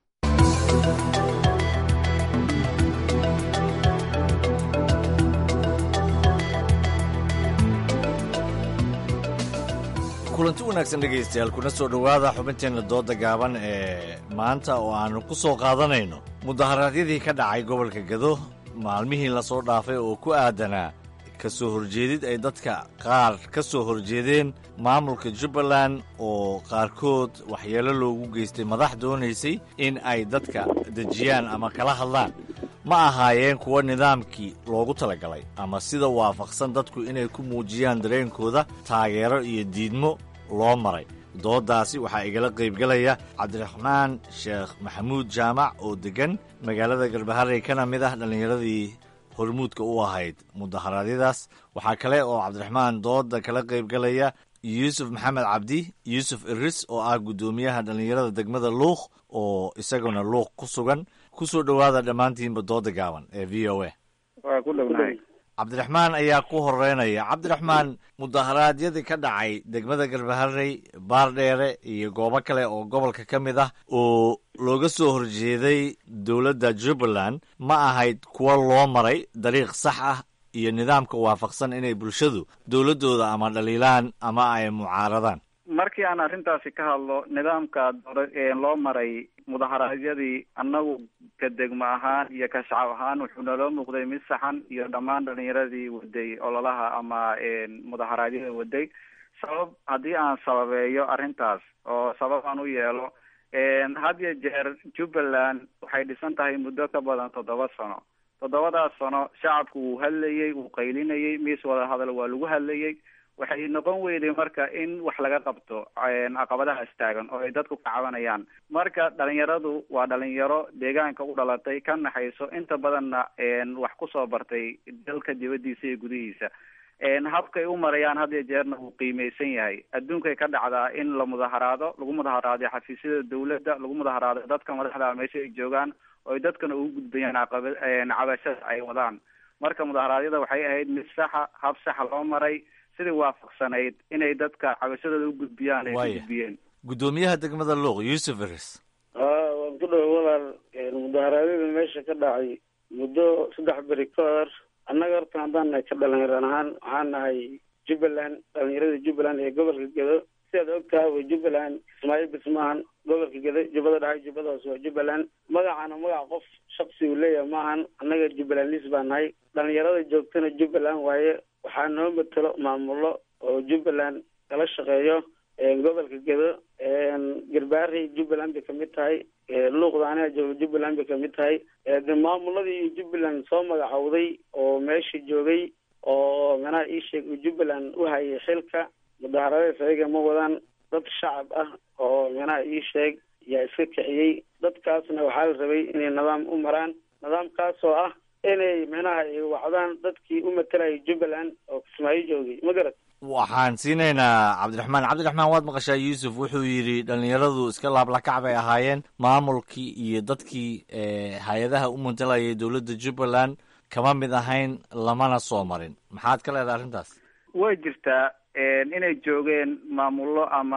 kulanti wanaagsan dhegaystayaal kuna soo dhowaada xubinteenna dooda gaaban ee maanta oo aannu ku soo qaadanayno mudaharaadyadii ka dhacay gobolka gado maalmihii lasoo dhaafay oo ku aadanaa ka soo horjeedid ay dadka qaar ka soo horjeedeen maamulka jubbaland oo qaarkood waxyeelo loogu geystay madax doonaysay in ay dadka dejiyaan ama kala hadlaan ma ahaayeen kuwa nidaamkii loogu talagalay ama sida waafaqsan dadku inay ku muujiyaan dareenkooda taageero iyo diidmo loo maray dooddaasi waxaa igala qaybgelaya cabdiraxmaan sheekh maxamuud jaamac oo deggan magaalada garbaharey kana mid ah dhallinyaradii hormuudka u ahayd mudaharaadyadaas waxaa kale oo cabdiraxmaan dooda kala qaybgalaya yuusuf maxamed cabdi yuusuf iris oo ah guddoomiyaha dhallinyarada degmada luuq oo isaguna luuq ku sugan ku soo dhowaada dhammaantiinba dooda gaaban ee v o a waa ku dhownahay cabdiraxmaan ayaa ku horeynaya cabdiraxmaan mudaharaadyadii ka dhacay degmada garbaharey baardheere iyo goobo kale oo gobolka ka mid ah oo looga soo horjeeday dowladda jubbaland ma ahayd kuwa loo maray dariiq sax ah iyo nidaamka waafaqsan inay bulshadu dowladdooda ama dhaliilaan ama ay mucaaradaan markii aan arrintaasi ka hadlo nidaamka loo maray mudaharaadyadii annagu ka degmo ahaan iyo ka shacab ahaan wuxuu naloo muuqday mid saxan iyo dhammaan dhalinyaradii waday ololaha ama mudaharaadyada waday sabab haddii aan sababeeyo arrintaas oo sabab aan u yeelo had iyo jeer jubbaland waxay dhisan tahay muddo ka badan toddoba sano toddobadaas sano shacabku wuu hadlayey wuu qaylinayey miis wada hadal waa lagu hadlayey waxay noqon weyday marka in wax laga qabto caqabadahaas taagan oo ay dadku ka cabanayaan marka dhalinyaradu waa dhalinyaro deegaanka u dhalatay ka naxayso inta badanna wax kusoo bartay dalka dibadiisa iyo gudihiisa habkay u marayaan had iyo jeerna wuu qiimeysan yahay adduunkay ka dhacdaa in la mudaharaado lagu mudaharaado xafiisyada dawladda lagu mudaharaado dadka madaxda meesha ay joogaan oo ay dadkana ugu gudbayaan caqaba cabashada ay wadaan marka mudaharaadyada waxay ahayd mid saxa hab saxa loo maray sidii waafaqsanayd inay dadka cabashadooda u gudbiyaan ay u gudbiyeen guddoomiyaha degmada luuq yuusuf eres haa waan ku dhawa walaal mudaharaadyada meesha ka dhacay muddo saddex beri ka hor annaga horta haddaan nahay ka dhalinyaraan ahaan waxaan nahay jubbaland dhalinyarada jubbaland ee gobolka gedo sidaad og tahay way jubbaland kismaayo bismaahan gobolka gedo jubbada dhexe jubbada hoose waa jubbaland magacana magac qof shaksi uu leeyahay maahan annaga jubbaland lis baa nahay dhalinyarada joogtana jubbaland waaye waxaa noo matelo maamulo oo jubbaland kala shaqeeyo gobolka gedo garbaarey jubbaland bay kamid tahay luuqda aniga jooga jubbaland bay kamid tahay de maamuladii jubbaland soo magacowday oo meesha joogay oo manaha ii sheeg jubbaland u hayay xilka mudaharadaas ayaga ma wadaan dad shacab ah oo manaha ii sheeg yaa iska kiciyey dadkaasna waxaa la rabay inay nidaam u maraan nidaamkaas oo ah inay manaha ay wacdaan dadkii u matalayay jubbaland oo kismaayo joogay ma garat waxaan siinaynaa cabdiraxmaan cabdiraxmaan waad maqashaa yuusuf wuxuu yidhi dhalinyaradu iska laablakac bay ahaayeen maamulkii iyo dadkii hay-adaha u matalayay dowladda jubbaland kama mid ahayn lamana soo marin maxaad ka leedahay arrintaas way jirtaa inay joogeen maamullo ama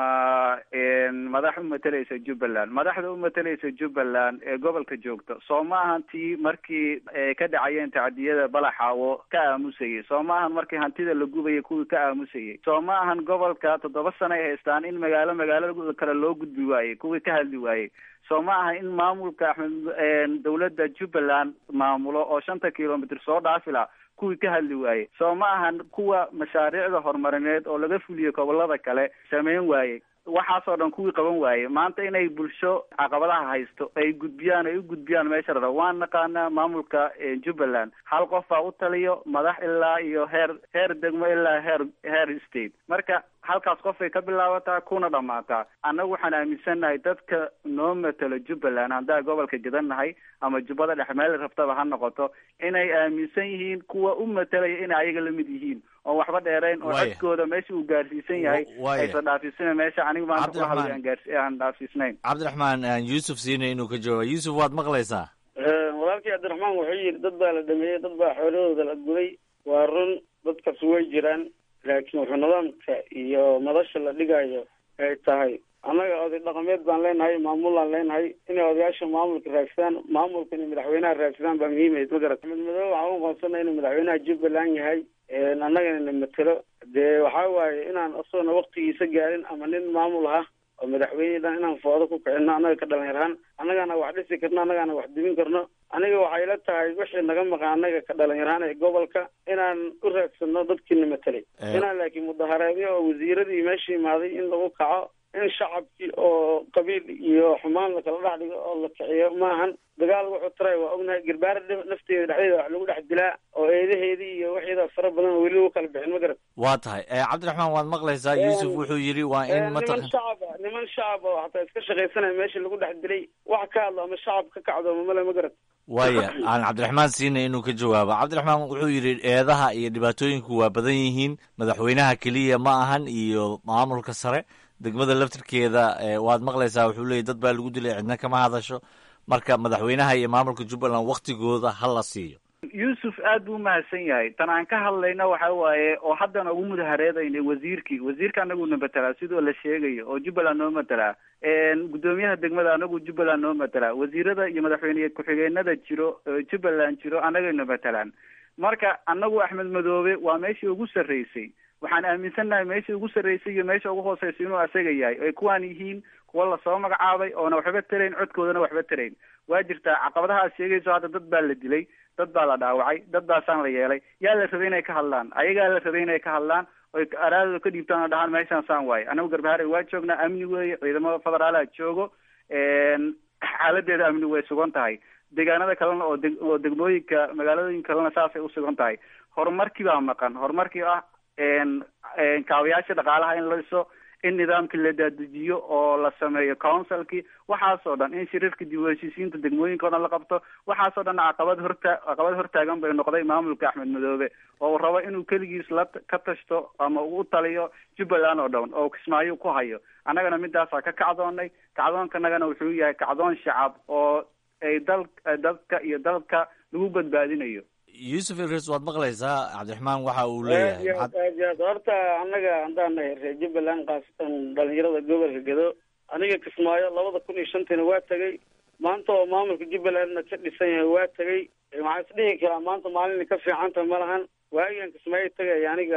madax u matalaysa jubbaland madaxda u matalaysa jubbaland ee gobolka joogta soo ma ahan tii markii ka dhacayeen tacdiyada balaxaawo ka aamusayay soo ma ahan markii hantida la gubayay kuwii ka aamusayay soo ma ahan gobolka toddoba sano ay haystaan in magaalo magaalo kale loo gudbi waayey kuwii ka hadli waayey soo ma aha in maamulka axmed dawladda jubbaland maamulo oo shanta kilomitr soo dhaafila kuwii ka hadli waayey soo ma ahan kuwa mashaariicda horumarineed oo laga fuliyey gobolada kale sameyn waayey waxaasoo dhan kuwii qaban waayey maanta inay bulsho caqabadaha haysto ay gudbiyaan ay u gudbiyaan meesha rara waan naqaanaa maamulka jubbaland hal qof baa u taliyo madax ilaa iyo heer heer degmo ilaa heer heer state marka halkaas qofay ka bilaabataa kuna dhammaataa annagu waxaan aaminsannahay dadka noo matelo jubbaland haddaa gobolka gedannahay ama jubbada dhexe meel rabtaba ha noqoto inay aaminsan yihiin kuwa u matalaya inay ayaga lamid yihiin oon waxba dheerayn oo codkooda meesha uu gaarsiisan yahay aysan dhaafisana meesha aniga maanta ku hadlay aan gaarsi aan dhaafisnayn cabdiraxmaan yuusuf siinay inuu ka jawaaba yuusuf waad maqlaysaa walaalkii cabdiraxmaan wuxuu yidhi dad baa la dhameeyey dad baa xoolahooda la guday waa run dadkaas way jiraan laakiin wuxuu nidaamka iyo madasha la dhigayo ay tahay annaga oday dhaqameed baan leenahay maamulaan leenahay inay odayaasha maamulka raagsadaan maamulka inay madaxweynaha raagsadaan baa muhiimayd ma garat axmed madoobe waxaan u aqoonsanay inuu madaxweynaha jubbaland yahay annagana na matelo dee waxaa waaye inaan isagoona waktigiisa gaarin ama nin maamul ah oo madaxweyne dhan inaan foodo ku kicino annaga ka dhalinyarhaan annagaana wax dhisi karno annagaana wax dibin karno aniga waxay la tahay wixii naga maqan annaga ka dhalinyarhaan ee gobolka inaan u raagsano dadkiina matelay inaan laakiin mudaharaadyo oo wasiiradii meesha imaaday in lagu kaco in shacabkii oo qabiil iyo xumaan lakala dhex dhigo oo la kiciyo maahan dagaal wuxuu taray waa ognahay garbaara nafteeda dhexdeeda wax lagu dhex dilaa oo eedaheedii iyo waxeeda fara badan oo weli lagu kala bixin ma garat waa tahay cabdiraxmaan waad maqlaysaa yuusuf wuxuu yidhi waa in niman shacab ah niman shacab oo hataa iska shaqaysanaya meesha lagu dhex dilay wax ka hadlo ama shacab ka kacdo mamale ma garat waaya aan cabdiraxmaan siinay inuu ka jawaabo cabdiraxmaan wuxuu yidhi eedaha iyo dhibaatooyinku waa badan yihiin madaxweynaha keliya ma ahan iyo maamulka sare degmada laftirkeeda waad maqlaysaa wuxuu leeyay dad baa lagu dilay cidna kama hadasho marka madaxweynaha iyo maamulka jubbaland waktigooda ha la siiyo yuusuf aad buu umahadsan yahay tan aan ka hadlayna waxa waaye oo haddana ugu mudahareedaynay wasiirkii wasiirka anaguna matelaa sidoo la sheegayo oo jubbaland noo matelaa guddoomiyaha degmada anagu jubbaland noo matelaa wasiirada iyo madaxweyne ku-xigeenada jiro jubbaland jiro annagayna matelaan marka anagu axmed madoobe waa meeshii ugu sarreysay waxaan aaminsannahay meesha ugu sarreysay iyo meesha ugu hooseysa inuu asaga yahay ay kuwaan yihiin kuwa lasoo magacaabay oona waxba tarayn codkoodana waxba tarayn waa jirtaa caqabadaha aad sheegayso hadda dad baa la dilay dad baa la dhaawacay dad baasaan la yeelay yaa la rabay inay ka hadlaan ayagaa la rabay inay ka hadlaan oy araadooda ka dhiibtaan oo dhahaan meeshaan saan waaye anagu garbaharay waa joognaa amni weeye ciidamada federaalaha joogo xaaladeeda amni way sugan tahay deegaanada kalena oo deg oo degmooyinka magaalooyinka kalena saasay usugan tahay horumarkii baa maqan horumarkii ah kaabayaasha dhaqaalaha in la dhiso in nidaamkii la dadejiyo oo la sameeyo councilkii waxaasoo dhan in shiriirka dib u heshiisiinta degmooyinka o dhan la qabto waxaasoo dhan caqabad horta caqabad hortaagan bay noqday maamulka axmed madoobe oo uu rabo inuu keligiis la ka tashto ama uu u taliyo jubbaland oo dhan oo kismaayo ku hayo annagana midaasaa ka kacdoonay kacdoonkanagana wuxuu yahay kacdoon shacab oo ay dal dadka iyo dalka lagu badbaadinayo yuusuf idris waad maqlaysaa cabdiraxmaan waxa uu aad leeyahay iyo aad aad iyo aad horta annaga haddaan nahay reer jubbaland khaasatan dhalinyarada gobolka gedo aniga kismaayo labada kun iyo shantiina waa tegay maanta oo maamulka jubbalandna ka dhisan yahay waa tegay waxaan isdhihi karaa maanta maalina ka fiicanta ma lahan waagigan kismaayo tegay aniga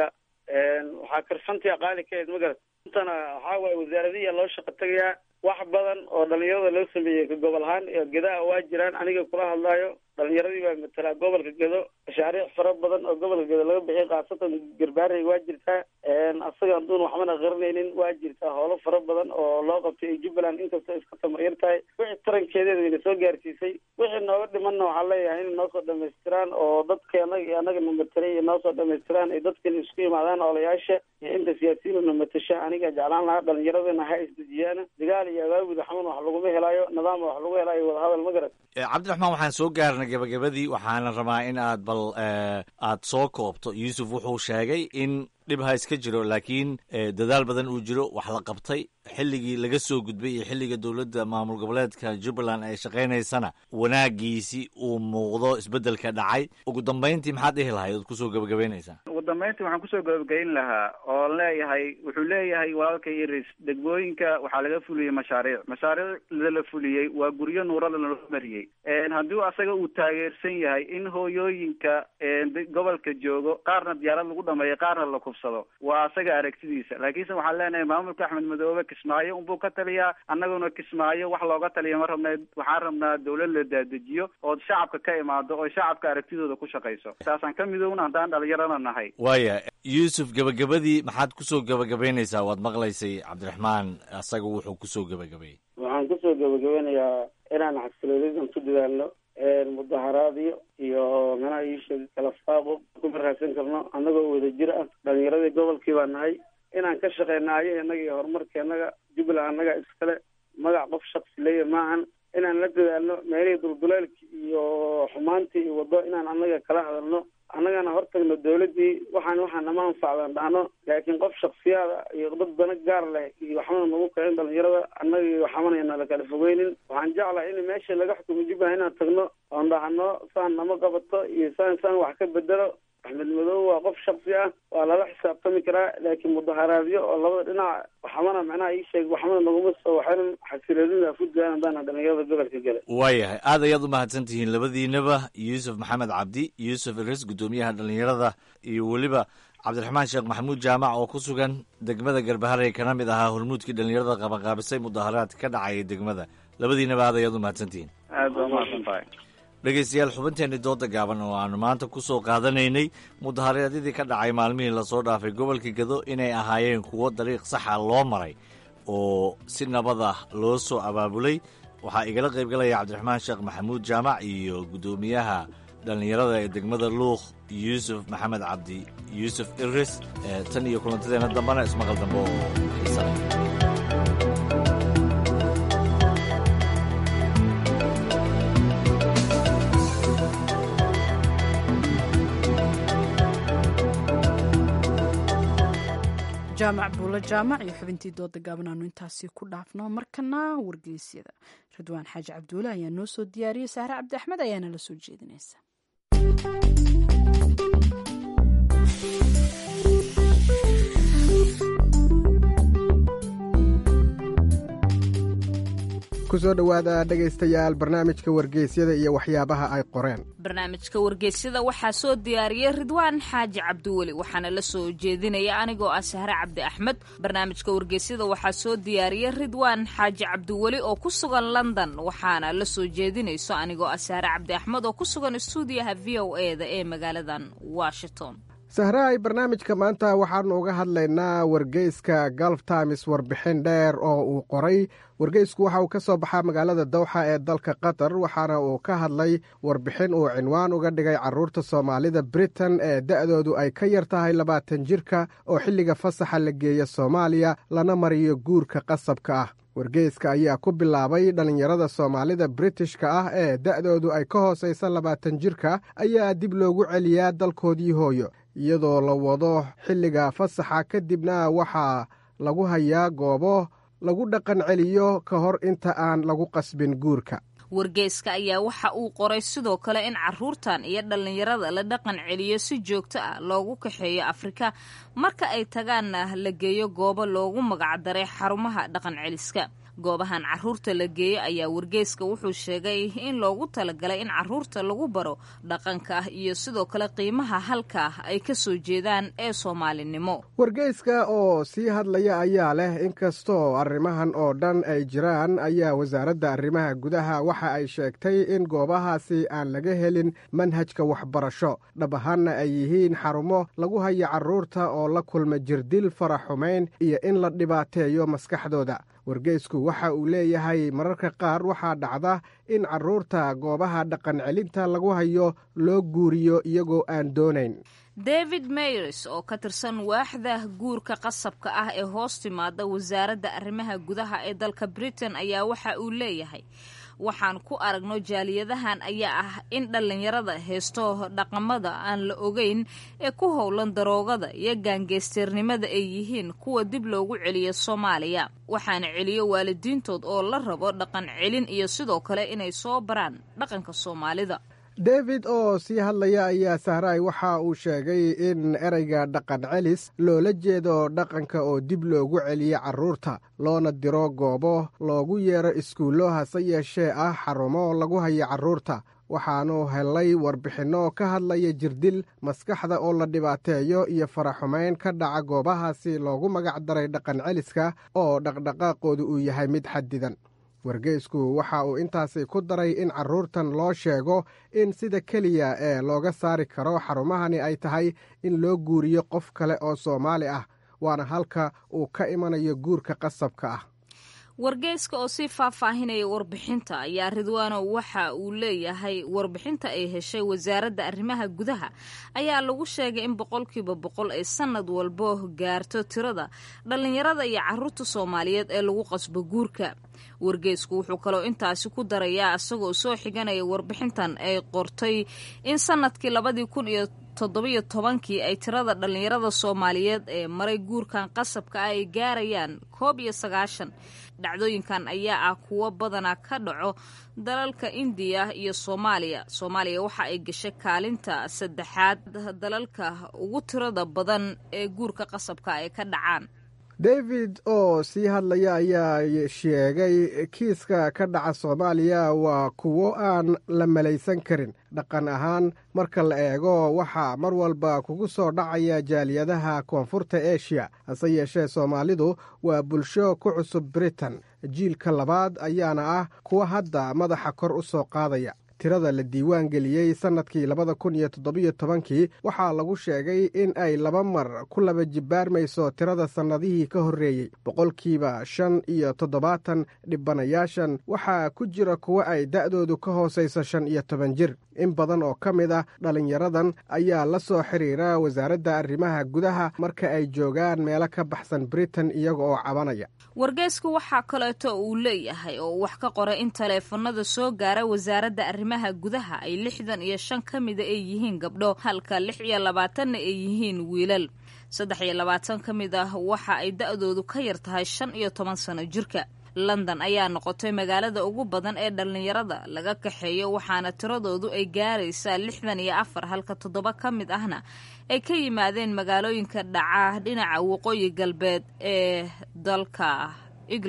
waxaa karsantia qaali ka ahayd magarat intana waxaa waaye wasaaradihiya loo shaqo tegayaa wax badan oo dhalinyarada loo sameeyey ka gobol ahaan iyo gedaha waa jiraan aniga kula hadlaayo dhalinyaradii baa matalaa gobolka gedo mashaariic fara badan oo gobolka gedo laga bixiyay khaasatan garbaarey waa jirtaa asaga haduun waxbana qarinaynin waa jirtaa howlo fara badan oo loo qabtay ee jubbaland inkastoo iska tamaryar tahay wixii tarankeedeeda wayna soo gaarsiisay wixii nooga dhimanna waxaan leeyahay inay noo soo dhamaystiraan oo dadka anaga iyo anagana matelay iyo noo soo dhamaystiraan ay dadkan isku yimaadaan oolayaasha iyo inta siyaasiyiinna matasha aniga jeclaan lahaa dhalinyaradana ha isdejiyaan dagaal iyo abaabud xaman wax laguma helaayo nidaam wax lagu helaayo wadahadal ma garat cabdiraxmaan waxaan soo gaarnay gabagabadii waxaana rabaa in aad bal aad soo koobto yuusuf wuxuu sheegay in dhib ha iska jiro laakiin dadaal badan uu jiro wax la qabtay xilligii laga soo gudbay iyo xilliga dowladda maamul goboleedka jubbaland ay shaqaynaysana wanaagiisii uu muuqdo isbeddelka dhacay ugu dambayntii maxaad dhihi lahayd ood kusoo gabagabaynaysaa ugu dambayntii waxaan kusoo gabagayn lahaa oo leeyahay wuxuu leeyahay walaalka iris degmooyinka waxaa laga fuliyey mashaariic mashaariicda la fuliyey waa guryo nuurada loo mariyey haddii asaga uu taageersan yahay in hooyooyinka gobolka joogo qaarna diyaarad lagu dhameeyo qaarna la kufsado waa asaga aragtidiisa laakiinse waxaan leenahay maamulka axmed madoobe kismaayo unbuu ka taliyaa annaguna kismaayo wax looga taliya ma rabna waxaan rabnaa dawlad la daadejiyo ood shacabka ka imaado oo shacabka aragtidooda ku shaqayso saasaan ka midowna haddaan dhalinyarana nahay waaya yuusuf gabagabadii maxaad kusoo gabagabaynaysaa waad maqlaysay cabdiraxmaan asaga wuxuu kusoo gabagabeeyey waxaan kusoo gabagabanayaa inaan xasiloonidan ku dadaalno mudaharaadyo iyo manaha iisheeg kala faaqo kuma raadsan karno annagoo wada jir ah dhalinyaradii gobolkii baa nahay inaan ka shaqeyna ayahenaga iyo horumarkeenaga jubbaland annaga iskale magac qof shaksi leeya maahan inaan la dadaalno meelihii dulduleelki iyo xumaantii iyo waddo inaan annaga kala hadalno annagana hortagno dawladdii waxaan waxaa nama anfacdan dhahno laakiin qof shaksiyaada iyo dad dana gaar leh iyo waxbana nagu kicin dhalinyarada annaga iyo waxamanayna lakala fogeynin waxaan jeclahay in meesha laga xukumo jubbaland inaan tagno oon dhahno saan nama qabato iyo saan saan wax ka bedelo axmed madoobe waa qof shaksi ah waa lala xisaabtami karaa laakiin mudaharaadyo oo labada dhinac waxbana macnaha ii sheeg waxbana naguma soo waxayna xasiloonida funtland haddaan dhalinyarada gobolka gale waayahay aad ayaad u mahadsan tihiin labadiinaba yuusuf maxamed cabdi yuusuf iris guddoomiyaha dhalinyarada iyo weliba cabdiraxmaan sheekh maxamuud jaamac oo ku sugan degmada garbaharey kana mid ahaa hormuudkii dhalinyarada qabanqaabisay mudaharaadka ka dhacaya degmada labadiinaba aad ayaad u mahadsan tihiin aad baa umahadsan tahay dhegaystayaal xubinteenii dooda gaaban oo aanu maanta ku soo qaadanaynay mudaharaadyadii ka dhacay maalmihii lasoo dhaafay gobolka gedo inay ahaayeen kuwo dariiq saxa loo maray oo si nabad ah loo soo abaabulay waxaa igala qaybgalaya cabdiraxmaan sheekh maxamuud jaamac iyo guddoomiyaha dhallinyarada ee degmada luuq yuusuf maxamed cabdi yuusuf iris tan iyo kulantadeenna dambana ismaqal dambe oo xiisanay jaamac buulo jaamac iyo xubintii dooda gaaban aanu intaasi ku dhaafno markana wargeysyada ridwaan xaaji cabduule ayaa noo soo diyaariyey sahre cabdi axmed ayaana la soo jeedinaysa ku soo dhowaada dhegaystayaal barnaamijka wargeysyada iyo waxyaabaha ay qoreen barnaamijka wargeysyada waxaa soo diyaariyey ridwaan xaaji cabdiweli waxaana la soo jeedinaya anigoo ah sahre cabdi axmed barnaamijka wargeysyada waxaa soo diyaariyey ridwaan xaaji cabdiweli oo ku sugan london waxaana la soo jeedinayso anigoo ah sahre cabdi axmed oo ku sugan stuudiyaha v o e da ee magaaladan washington sahraay barnaamijka maanta waxaanu uga hadlaynaa wargeyska galf times warbixin dheer oo uu qoray wargeysku waxa uu ka soo baxaa magaalada dawxa ee dalka qatar waxaana uu ka hadlay warbixin uu cinwaan uga dhigay caruurta soomaalida britain ee da'doodu ay ka yar tahay labaatan jirka oo xilliga fasaxa la geeya soomaaliya lana mariyo guurka qasabka ah wargeyska ayaa ku bilaabay dhallinyarada soomaalida britishka ah ee da'doodu ay ka hoosaysa labaatan jirka ayaa dib loogu celiyaa dalkoodii hooyo iyadoo la wado xilliga fasaxa kadibna waxaa lagu hayaa goobo lagu dhaqan celiyo ka hor inta aan lagu qasbin guurka wargeyska ayaa waxa uu qoray sidoo kale in caruurtan iyo dhallinyarada la dhaqan celiyo si joogto ah loogu kaxeeyo afrika marka ay tagaanna la geeyo goobo loogu magacdaray xarumaha dhaqan celiska goobahan caruurta la geeyo ayaa wargeyska wuxuu sheegay in loogu talagalay in caruurta lagu baro dhaqanka iyo sidoo kale qiimaha halka ay ka soo jeedaan ee soomaalinimo wargeyska oo sii hadlaya ayaa leh inkastoo arrimahan oo dhan ay jiraan ayaa wasaaradda arrimaha gudaha waxa ay sheegtay in goobahaasi aan laga helin manhajka waxbarasho dhab ahaanna ay yihiin xarumo lagu hayo carruurta oo la kulma jirdil faraxumayn iyo in la dhibaateeyo maskaxdooda wargeysku waxa uu leeyahay mararka qaar waxaa dhacda in carruurta goobaha dhaqan celinta lagu hayo loo guuriyo iyagoo aan doonayn david mayres oo ka tirsan waaxda guurka qasabka ah ee hoos timaada wasaaradda arrimaha gudaha ee dalka britain ayaa waxa uu leeyahay waxaan ku aragno jaaliyadahan ayaa ah in dhallinyarada heesto dhaqamada aan la ogeyn ee ku howlan daroogada iyo gaangeysteernimada ay yihiin kuwa dib loogu celiyo soomaaliya waxaana celiyo waalidiintood oo la rabo dhaqan celin iyo sidoo kale inay soo baraan dhaqanka soomaalida david oo sii hadlaya ayaa sahraay waxa uu sheegay in ereyga dhaqan celis loola jeedo dhaqanka oo dib loogu celiyo carruurta loona diro goobo loogu yeero iskuullo hase yeeshee ah xarumo lagu hayo carruurta waxaanu helay warbixinno ka hadlaya jirdil maskaxda oo la dhibaateeyo iyo faraxumayn ka dhaca goobahaasi loogu magac daray dhaqan celiska oo dhaqdhaqaaqoodu uu yahay mid xadidan wargeysku waxa uu intaasi ku daray in carruurtan loo sheego in sida keliya ee looga saari karo xarumahani ay tahay in loo guuriyo qof kale oo soomaali ah waana halka uu ka imanayo guurka qasabka ah wargeyska oo sii faahfaahinaya warbixinta ayaa ridwaano waxa uu leeyahay warbixinta ay heshay wasaaradda arrimaha gudaha ayaa lagu sheegay in boqolkiiba boqol ay sanad walbo gaarto tirada dhallinyarada iyo caruurta soomaaliyeed ee lagu qasbo guurka wargeysku wuxuu kaloo intaasi ku darayaa isagoo soo xiganaya warbixintan ay qortay in sanadkii labadii kun iyo toddobiyo tobankii ay tirada dhallinyarada soomaaliyeed ee maray guurkan qasabka ah ay gaarayaan koob iyo sagaashan dhacdooyinkan ayaa ah kuwo badanaa ka dhaco dalalka indiya iyo soomaaliya soomaaliya waxa ay gashay kaalinta saddexaad dalalka ugu tirada badan ee guurka qasabka ay ka dhacaan david oo sii hadlaya ayaa sheegay kiiska ka dhaca soomaaliya waa kuwo aan la malaysan karin dhaqan ahaan marka la eego waxaa mar walba kugu soo dhacaya jaaliyadaha koonfurta eshiya hase yeeshee soomaalidu waa bulsho ku cusub britain jiilka labaad ayaana ah kuwa hadda madaxa kor u soo qaadaya tirada la diiwaan geliyey sannadkii labada kun iyo toddobiyo tobankii waxaa lagu sheegay in ay laba mar ku laba jibbaarmayso tirada sannadihii ka horreeyey boqolkiiba shan iyo toddobaatan dhibanayaashan waxaa ku jira kuwo ay da'doodu ka hoosayso shan iyo toban jir in badan oo ka mid ah dhallinyaradan ayaa la soo xiriira wasaaradda arrimaha gudaha marka ay joogaan meelo ka baxsan britain iyaga oo cabanaya wargeysku waxaa kaleeto uu leeyahay oo wax ka qoray in taleefanada soo gaara wasaaradda arrimaha gudaha ay lixdan iyo shan ka mida ay yihiin gabdho halka lix iyo labaatanna ay yihiin wiilal saddex iyo labaatan ka mid ah waxa ay da'doodu ka yar tahay shan iyo toban sano jirka london ayaa noqotay magaalada ugu badan ee dhallinyarada laga kaxeeyo waxaana tiradoodu ay gaaraysaa lixdan iyo afar halka toddoba ka mid ahna ay ka yimaadeen magaalooyinka dhaca dhinaca waqooyi galbeed ee dalka england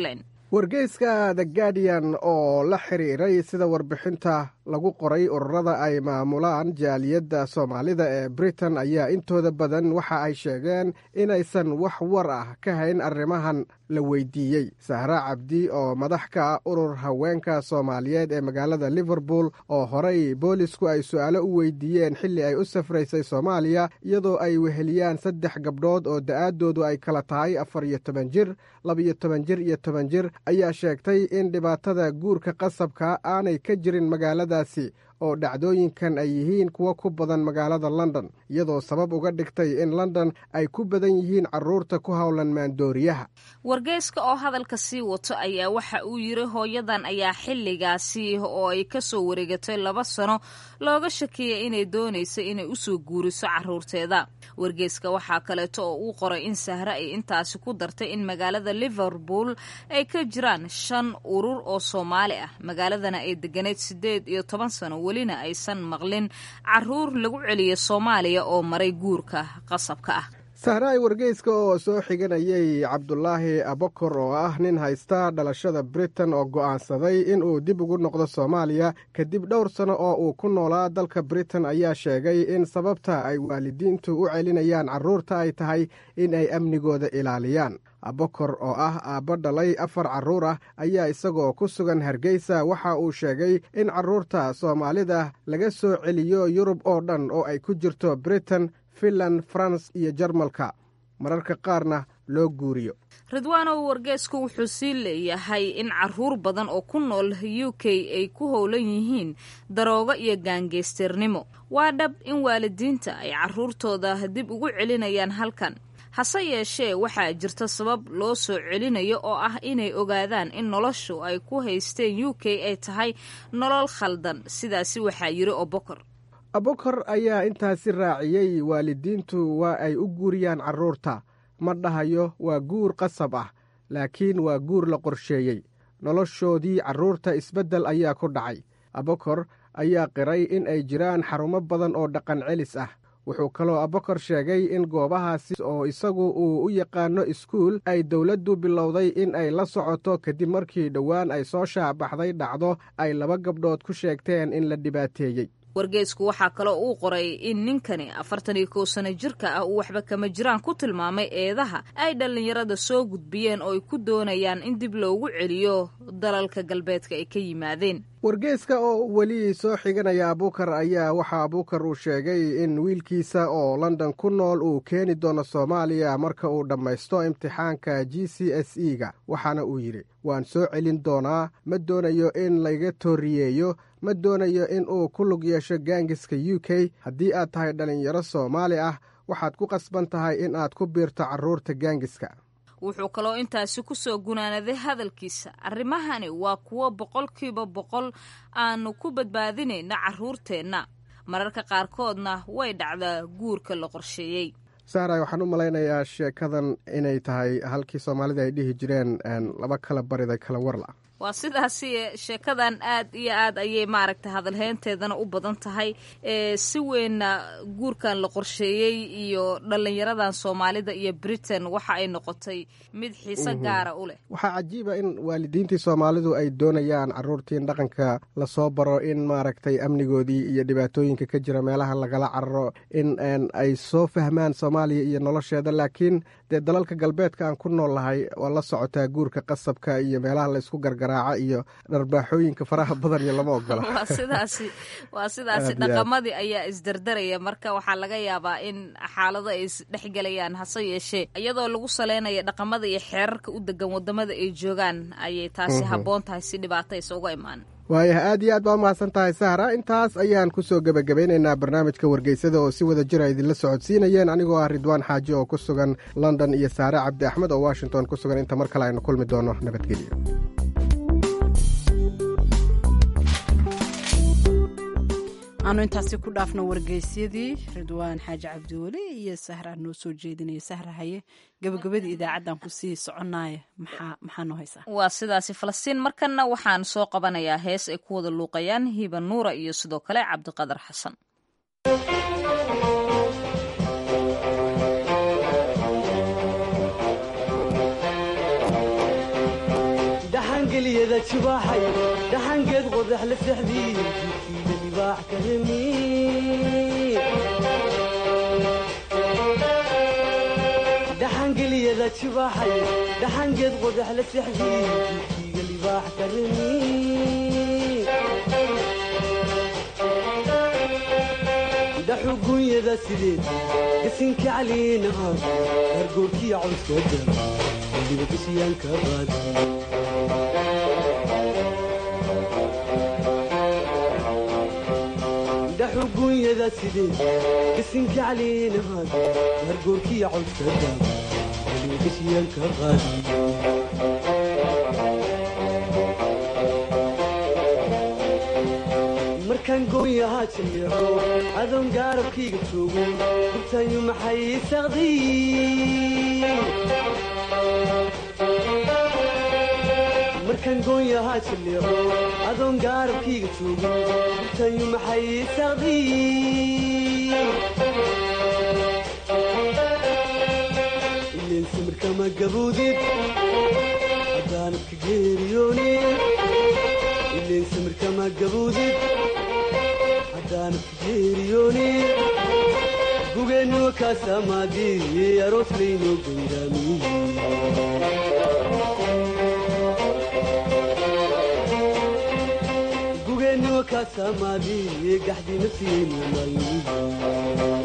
wargeyska the guardian oo la xiriiray sida warbixinta lagu qoray ururada ay maamulaan jaaliyadda soomaalida ee britain ayaa intooda badan waxa ay sheegeen inaysan wax war ah ka hayn arrimahan la weydiiyey sahra cabdi oo madax ka ah urur haweenka soomaaliyeed ee magaalada liverpool oo horey boolisku ay su-aalo u weydiiyeen xilli ay u safraysay soomaaliya iyadoo ay weheliyaan saddex gabdhood oo da-aaddoodu ay kala tahay afar iyo toban jir labiyo toban jir iyo toban jir ayaa sheegtay in dhibaatada guurka qasabka aanay ka jirin magaaladaasi oo dhacdooyinkan ay yihiin kuwo ku badan magaalada london iyadoo sabab uga dhigtay in london ay ku badan yihiin caruurta ku howlan maandooriyaha wargeyska oo hadalka sii wato ayaa waxa uu yiri hooyadan ayaa xilligaasi oo ay kasoo wareegatay laba sano looga shakiyay inay doonaysa inay usoo guuriso caruurteeda wargeyska waxaa kaleeto oo uu qoray in sahre ay intaasi ku dartay in magaalada liverpool ay ka jiraan shan urur oo soomaali ah magaaladana ay deganeyd sideed iyo toban sano welina aysan maqlin caruur lagu celiya soomaaliya oo maray guurka qasabka ah sahraay wargeyska oo soo xiganayay cabdulaahi abokor oo ah nin haysta dhalashada britain oo go'aansaday inuu dib ugu noqdo soomaaliya kadib dhowr sano oo uu ku noolaa dalka britain ayaa sheegay in sababta ay waalidiintu u celinayaan carruurta ay tahay in ay amnigooda ilaaliyaan abokor oo ah aabbo dhalay afar carruur ah ayaa isagoo ku sugan hargeysa waxa uu sheegay in carruurta soomaalida laga soo celiyo yurub oo dhan oo ay ku jirto britain finland faranse iyo jarmalka mararka qaarna loo guuriyo ridwaanow wargeysku wuxuu sii leeyahay in caruur badan oo ku nool u k ay ku howlan yihiin daroogo iyo gaangeysteernimo waa dhab in waalidiinta ay caruurtooda dib ugu celinayaan halkan hase yeeshee waxaa jirta sabab loo soo celinayo oo ah inay ogaadaan in noloshu ay ku haysteen u k ay tahay nolol khaldan sidaasi waxaa yiri obokor abokor ayaa intaasi raaciyey waalidiintu waa ay u guuriyaan carruurta ma dhahayo waa guur qasab ah laakiin waa guur la qorsheeyey noloshoodii carruurta isbeddel ayaa ku dhacay abokor ayaa qiray in ay jiraan xarumo badan oo dhaqan celis ah wuxuu kaloo abokor sheegay in goobahaasi oo isagu uu u yaqaano iskuul ay dowladdu bilowday in ay la socoto kadib markii dhowaan ay soo shaacbaxday dhacdo ay laba gabdhood ku sheegteen in la dhibaateeyey wargeysku waxaa kaloo uu qoray in ninkani afartan iyo kow sano jirka ah uu waxba kama jiraan ku tilmaamay eedaha ay dhallinyarada soo gudbiyeen oo ay ku doonayaan in dib loogu celiyo dalalka galbeedka ay ka yimaadeen wargeyska oo weli soo xiganaya abuukar ayaa waxaa abuukar uu sheegay in wiilkiisa oo london ku nool uu keeni doono soomaaliya marka uu dhammaysto imtixaanka g c s e ga waxaana uu yidhi waan soo celin doonaa ma doonayo in layga tooriyeeyo ma doonayo in uu ku lug yeesho gaangiska u k haddii aad tahay dhallinyaro soomaali ah waxaad ku qasban tahay in aad ku biirto carruurta gaangiska wuxuu kaloo intaasi ku soo gunaanaday hadalkiisa arrimahani waa kuwo boqolkiiba boqol aanu ku badbaadinayna carruurteenna mararka qaarkoodna way dhacdaa guurka la qorsheeyey sahray waxaan u malaynayaa sheekadan inay tahay halkii soomaalida ay dhihi jireen laba kala bariday kala warla waa sidaasi sheekadan aad iyo aad ayay maaragtay hadalheynteedana u badan tahay si weynna guurkan la qorsheeyey iyo dhallinyaradan soomaalida iyo britain waxa ay noqotay mid xiise gaara u leh waxaa cajiiba in waalidiintii soomaalidu ay doonayaan carruurtii in dhaqanka lasoo baro in maaragtay amnigoodii iyo dhibaatooyinka ka jira meelaha lagala cararo in ay soo fahmaan soomaaliya iyo nolosheeda laakiin dee dalalka galbeedka aan ku nool lahay waa la socotaa guurka qasabka iyo meelaha laysku gargaraaca iyo dharbaaxooyinka faraha badan iyo lama ogola waa sidaasi waa sidaasi dhaqamadii ayaa isdardaraya marka waxaa laga yaabaa in xaalado ay isdhexgelayaan hase yeeshee iyadoo lagu saleynaya dhaqamada iyo xeerarka u degan wadamada ay joogaan ayay taasi habboon tahay si dhibaato aysa uga imaan waayaha aad iyo aad baa umahadsan tahay sahra intaas ayaan kusoo gebagabeynaynaa barnaamijka wargeysada oo si wada jira idinla socodsiinayeen anigoo ah ridwaan xaaji oo ku sugan london iyo saare cabdi axmed oo washington ku sugan inta mar kale aynu kulmi doono nabadgelyo aanu intaasi ku dhaafno wargeysyadii ridwaan xaaji cabdiweli iyo sahra noo soo jeedinaya sahra haye gabagabadii idaacaddan kusii soconaya maxaa noo haysaa waa sidaasi falastiin markanna waxaan soo qabanayaa hees ay ku wada luuqayaan hiba nuura iyo sidoo kale cabdiqadar xasan dhaxangeliyada jibaaxay dhaxangeed qodax la sexdii jidkiida libaax ka hemi dhaxangeliyada jibaaxay dhaxangeed qodax la sexdii jidkiiga libaax ka hemi dhaxugunyada sideed gasinka caliina ah gargoorkiya cawskada weliba gashiyaanka qaadi dhaxugunyada sideed gasinka caliina ah gargoorkiya cawskada weliba gashiyaanka qaadi markaan gooyahaa jaleeco adoon gaarabkayga joogo gurtayu maxay saqdiy markaan gooyahaa jaleeco adoon gaarabkayga joogo gurtayu maxay saqdiy ileen samirkama gaboodid haddaanad ka geeriyoonin ileen samirkama gaboodid haddaanad ka geeriyoonin gugeennuwa kaasamaadii aroos laynoo gayraamiye gugeennuwa kaasamaadii gaxdii nafsiyeynu maayi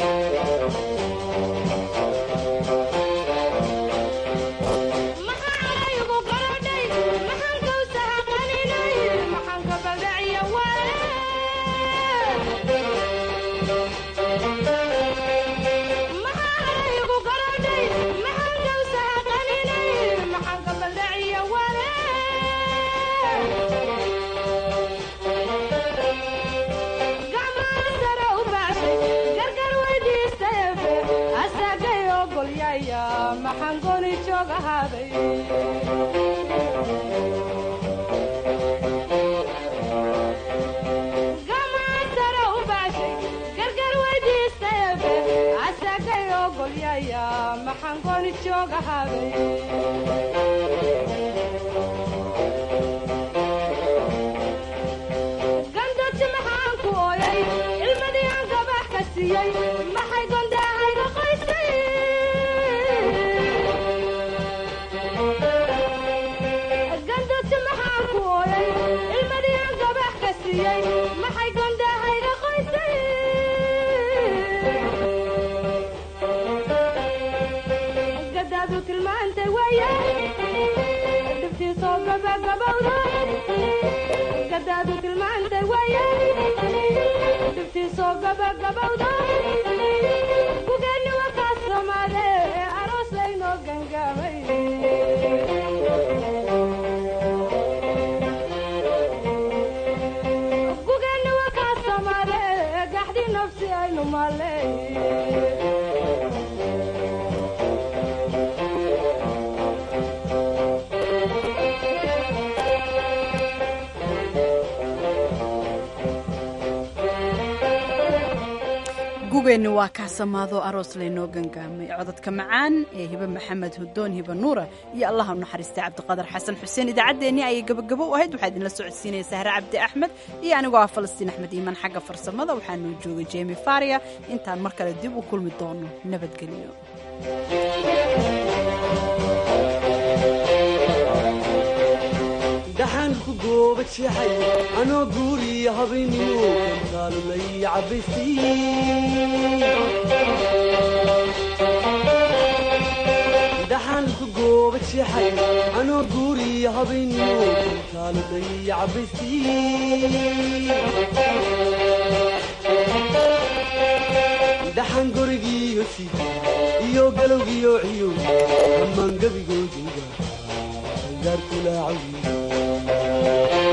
gandoti maxaan ku ooyay ilmadii aan gabax ka siiyey maxay gondaahayga qoysay gandoti maxaan ku ooyay ilmadii aan gabax ka siiyey maxay gondaahayga qoysay gadaadu tilmaantay waye dhibtiisoo gabagabowda gadaadu tilmaantay waye dhibtiisoo gabagabowda gugeenni wakaas soomaale aroos laynoo gangaamay gugeenni wakaas soomaale gaxdi nafsi aynu maale gugeenni waa kaasamaado aroos laynoo gangaamay codadka macaan ee hibe maxamed hudoon hibe nuura iyo allaha u naxariistay cabdiqadar xasan xuseen idaacaddeenii ayay gabagabo u ahayd waxaa idinla socodsiinaya sahre cabdi axmed iyo anigoo ah falastiin axmed iimaan xagga farsamada waxaanuu joogay jemi faria intaan mar kale dib u kulmi doono nabadgelyo dhaxaan ku gooba jeexay anoo guuriya habeennimo kantaalu lay cabbaysay dhaxaan ku gooba jeexay anoo guuriya habeennimo kantaalu lay cabbaysay dhaxaan gorigiiyo sida iyo galowgiyo ciyo dhammaan gebigooduga gaarkulaacawi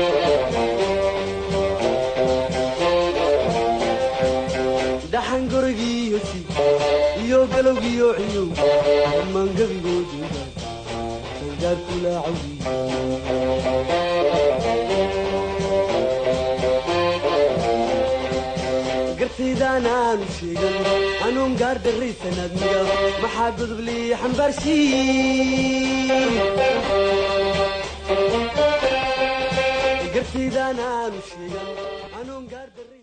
dhaxan gorigiiyo si iyo galowgiyo ciyow dhammaan gebigooduga gaarkulaacawi gartaydaan aanu sheegan anuun gaar darraysanaadmiga maxaa godob lii xambaarshii shigan anoon gaar darray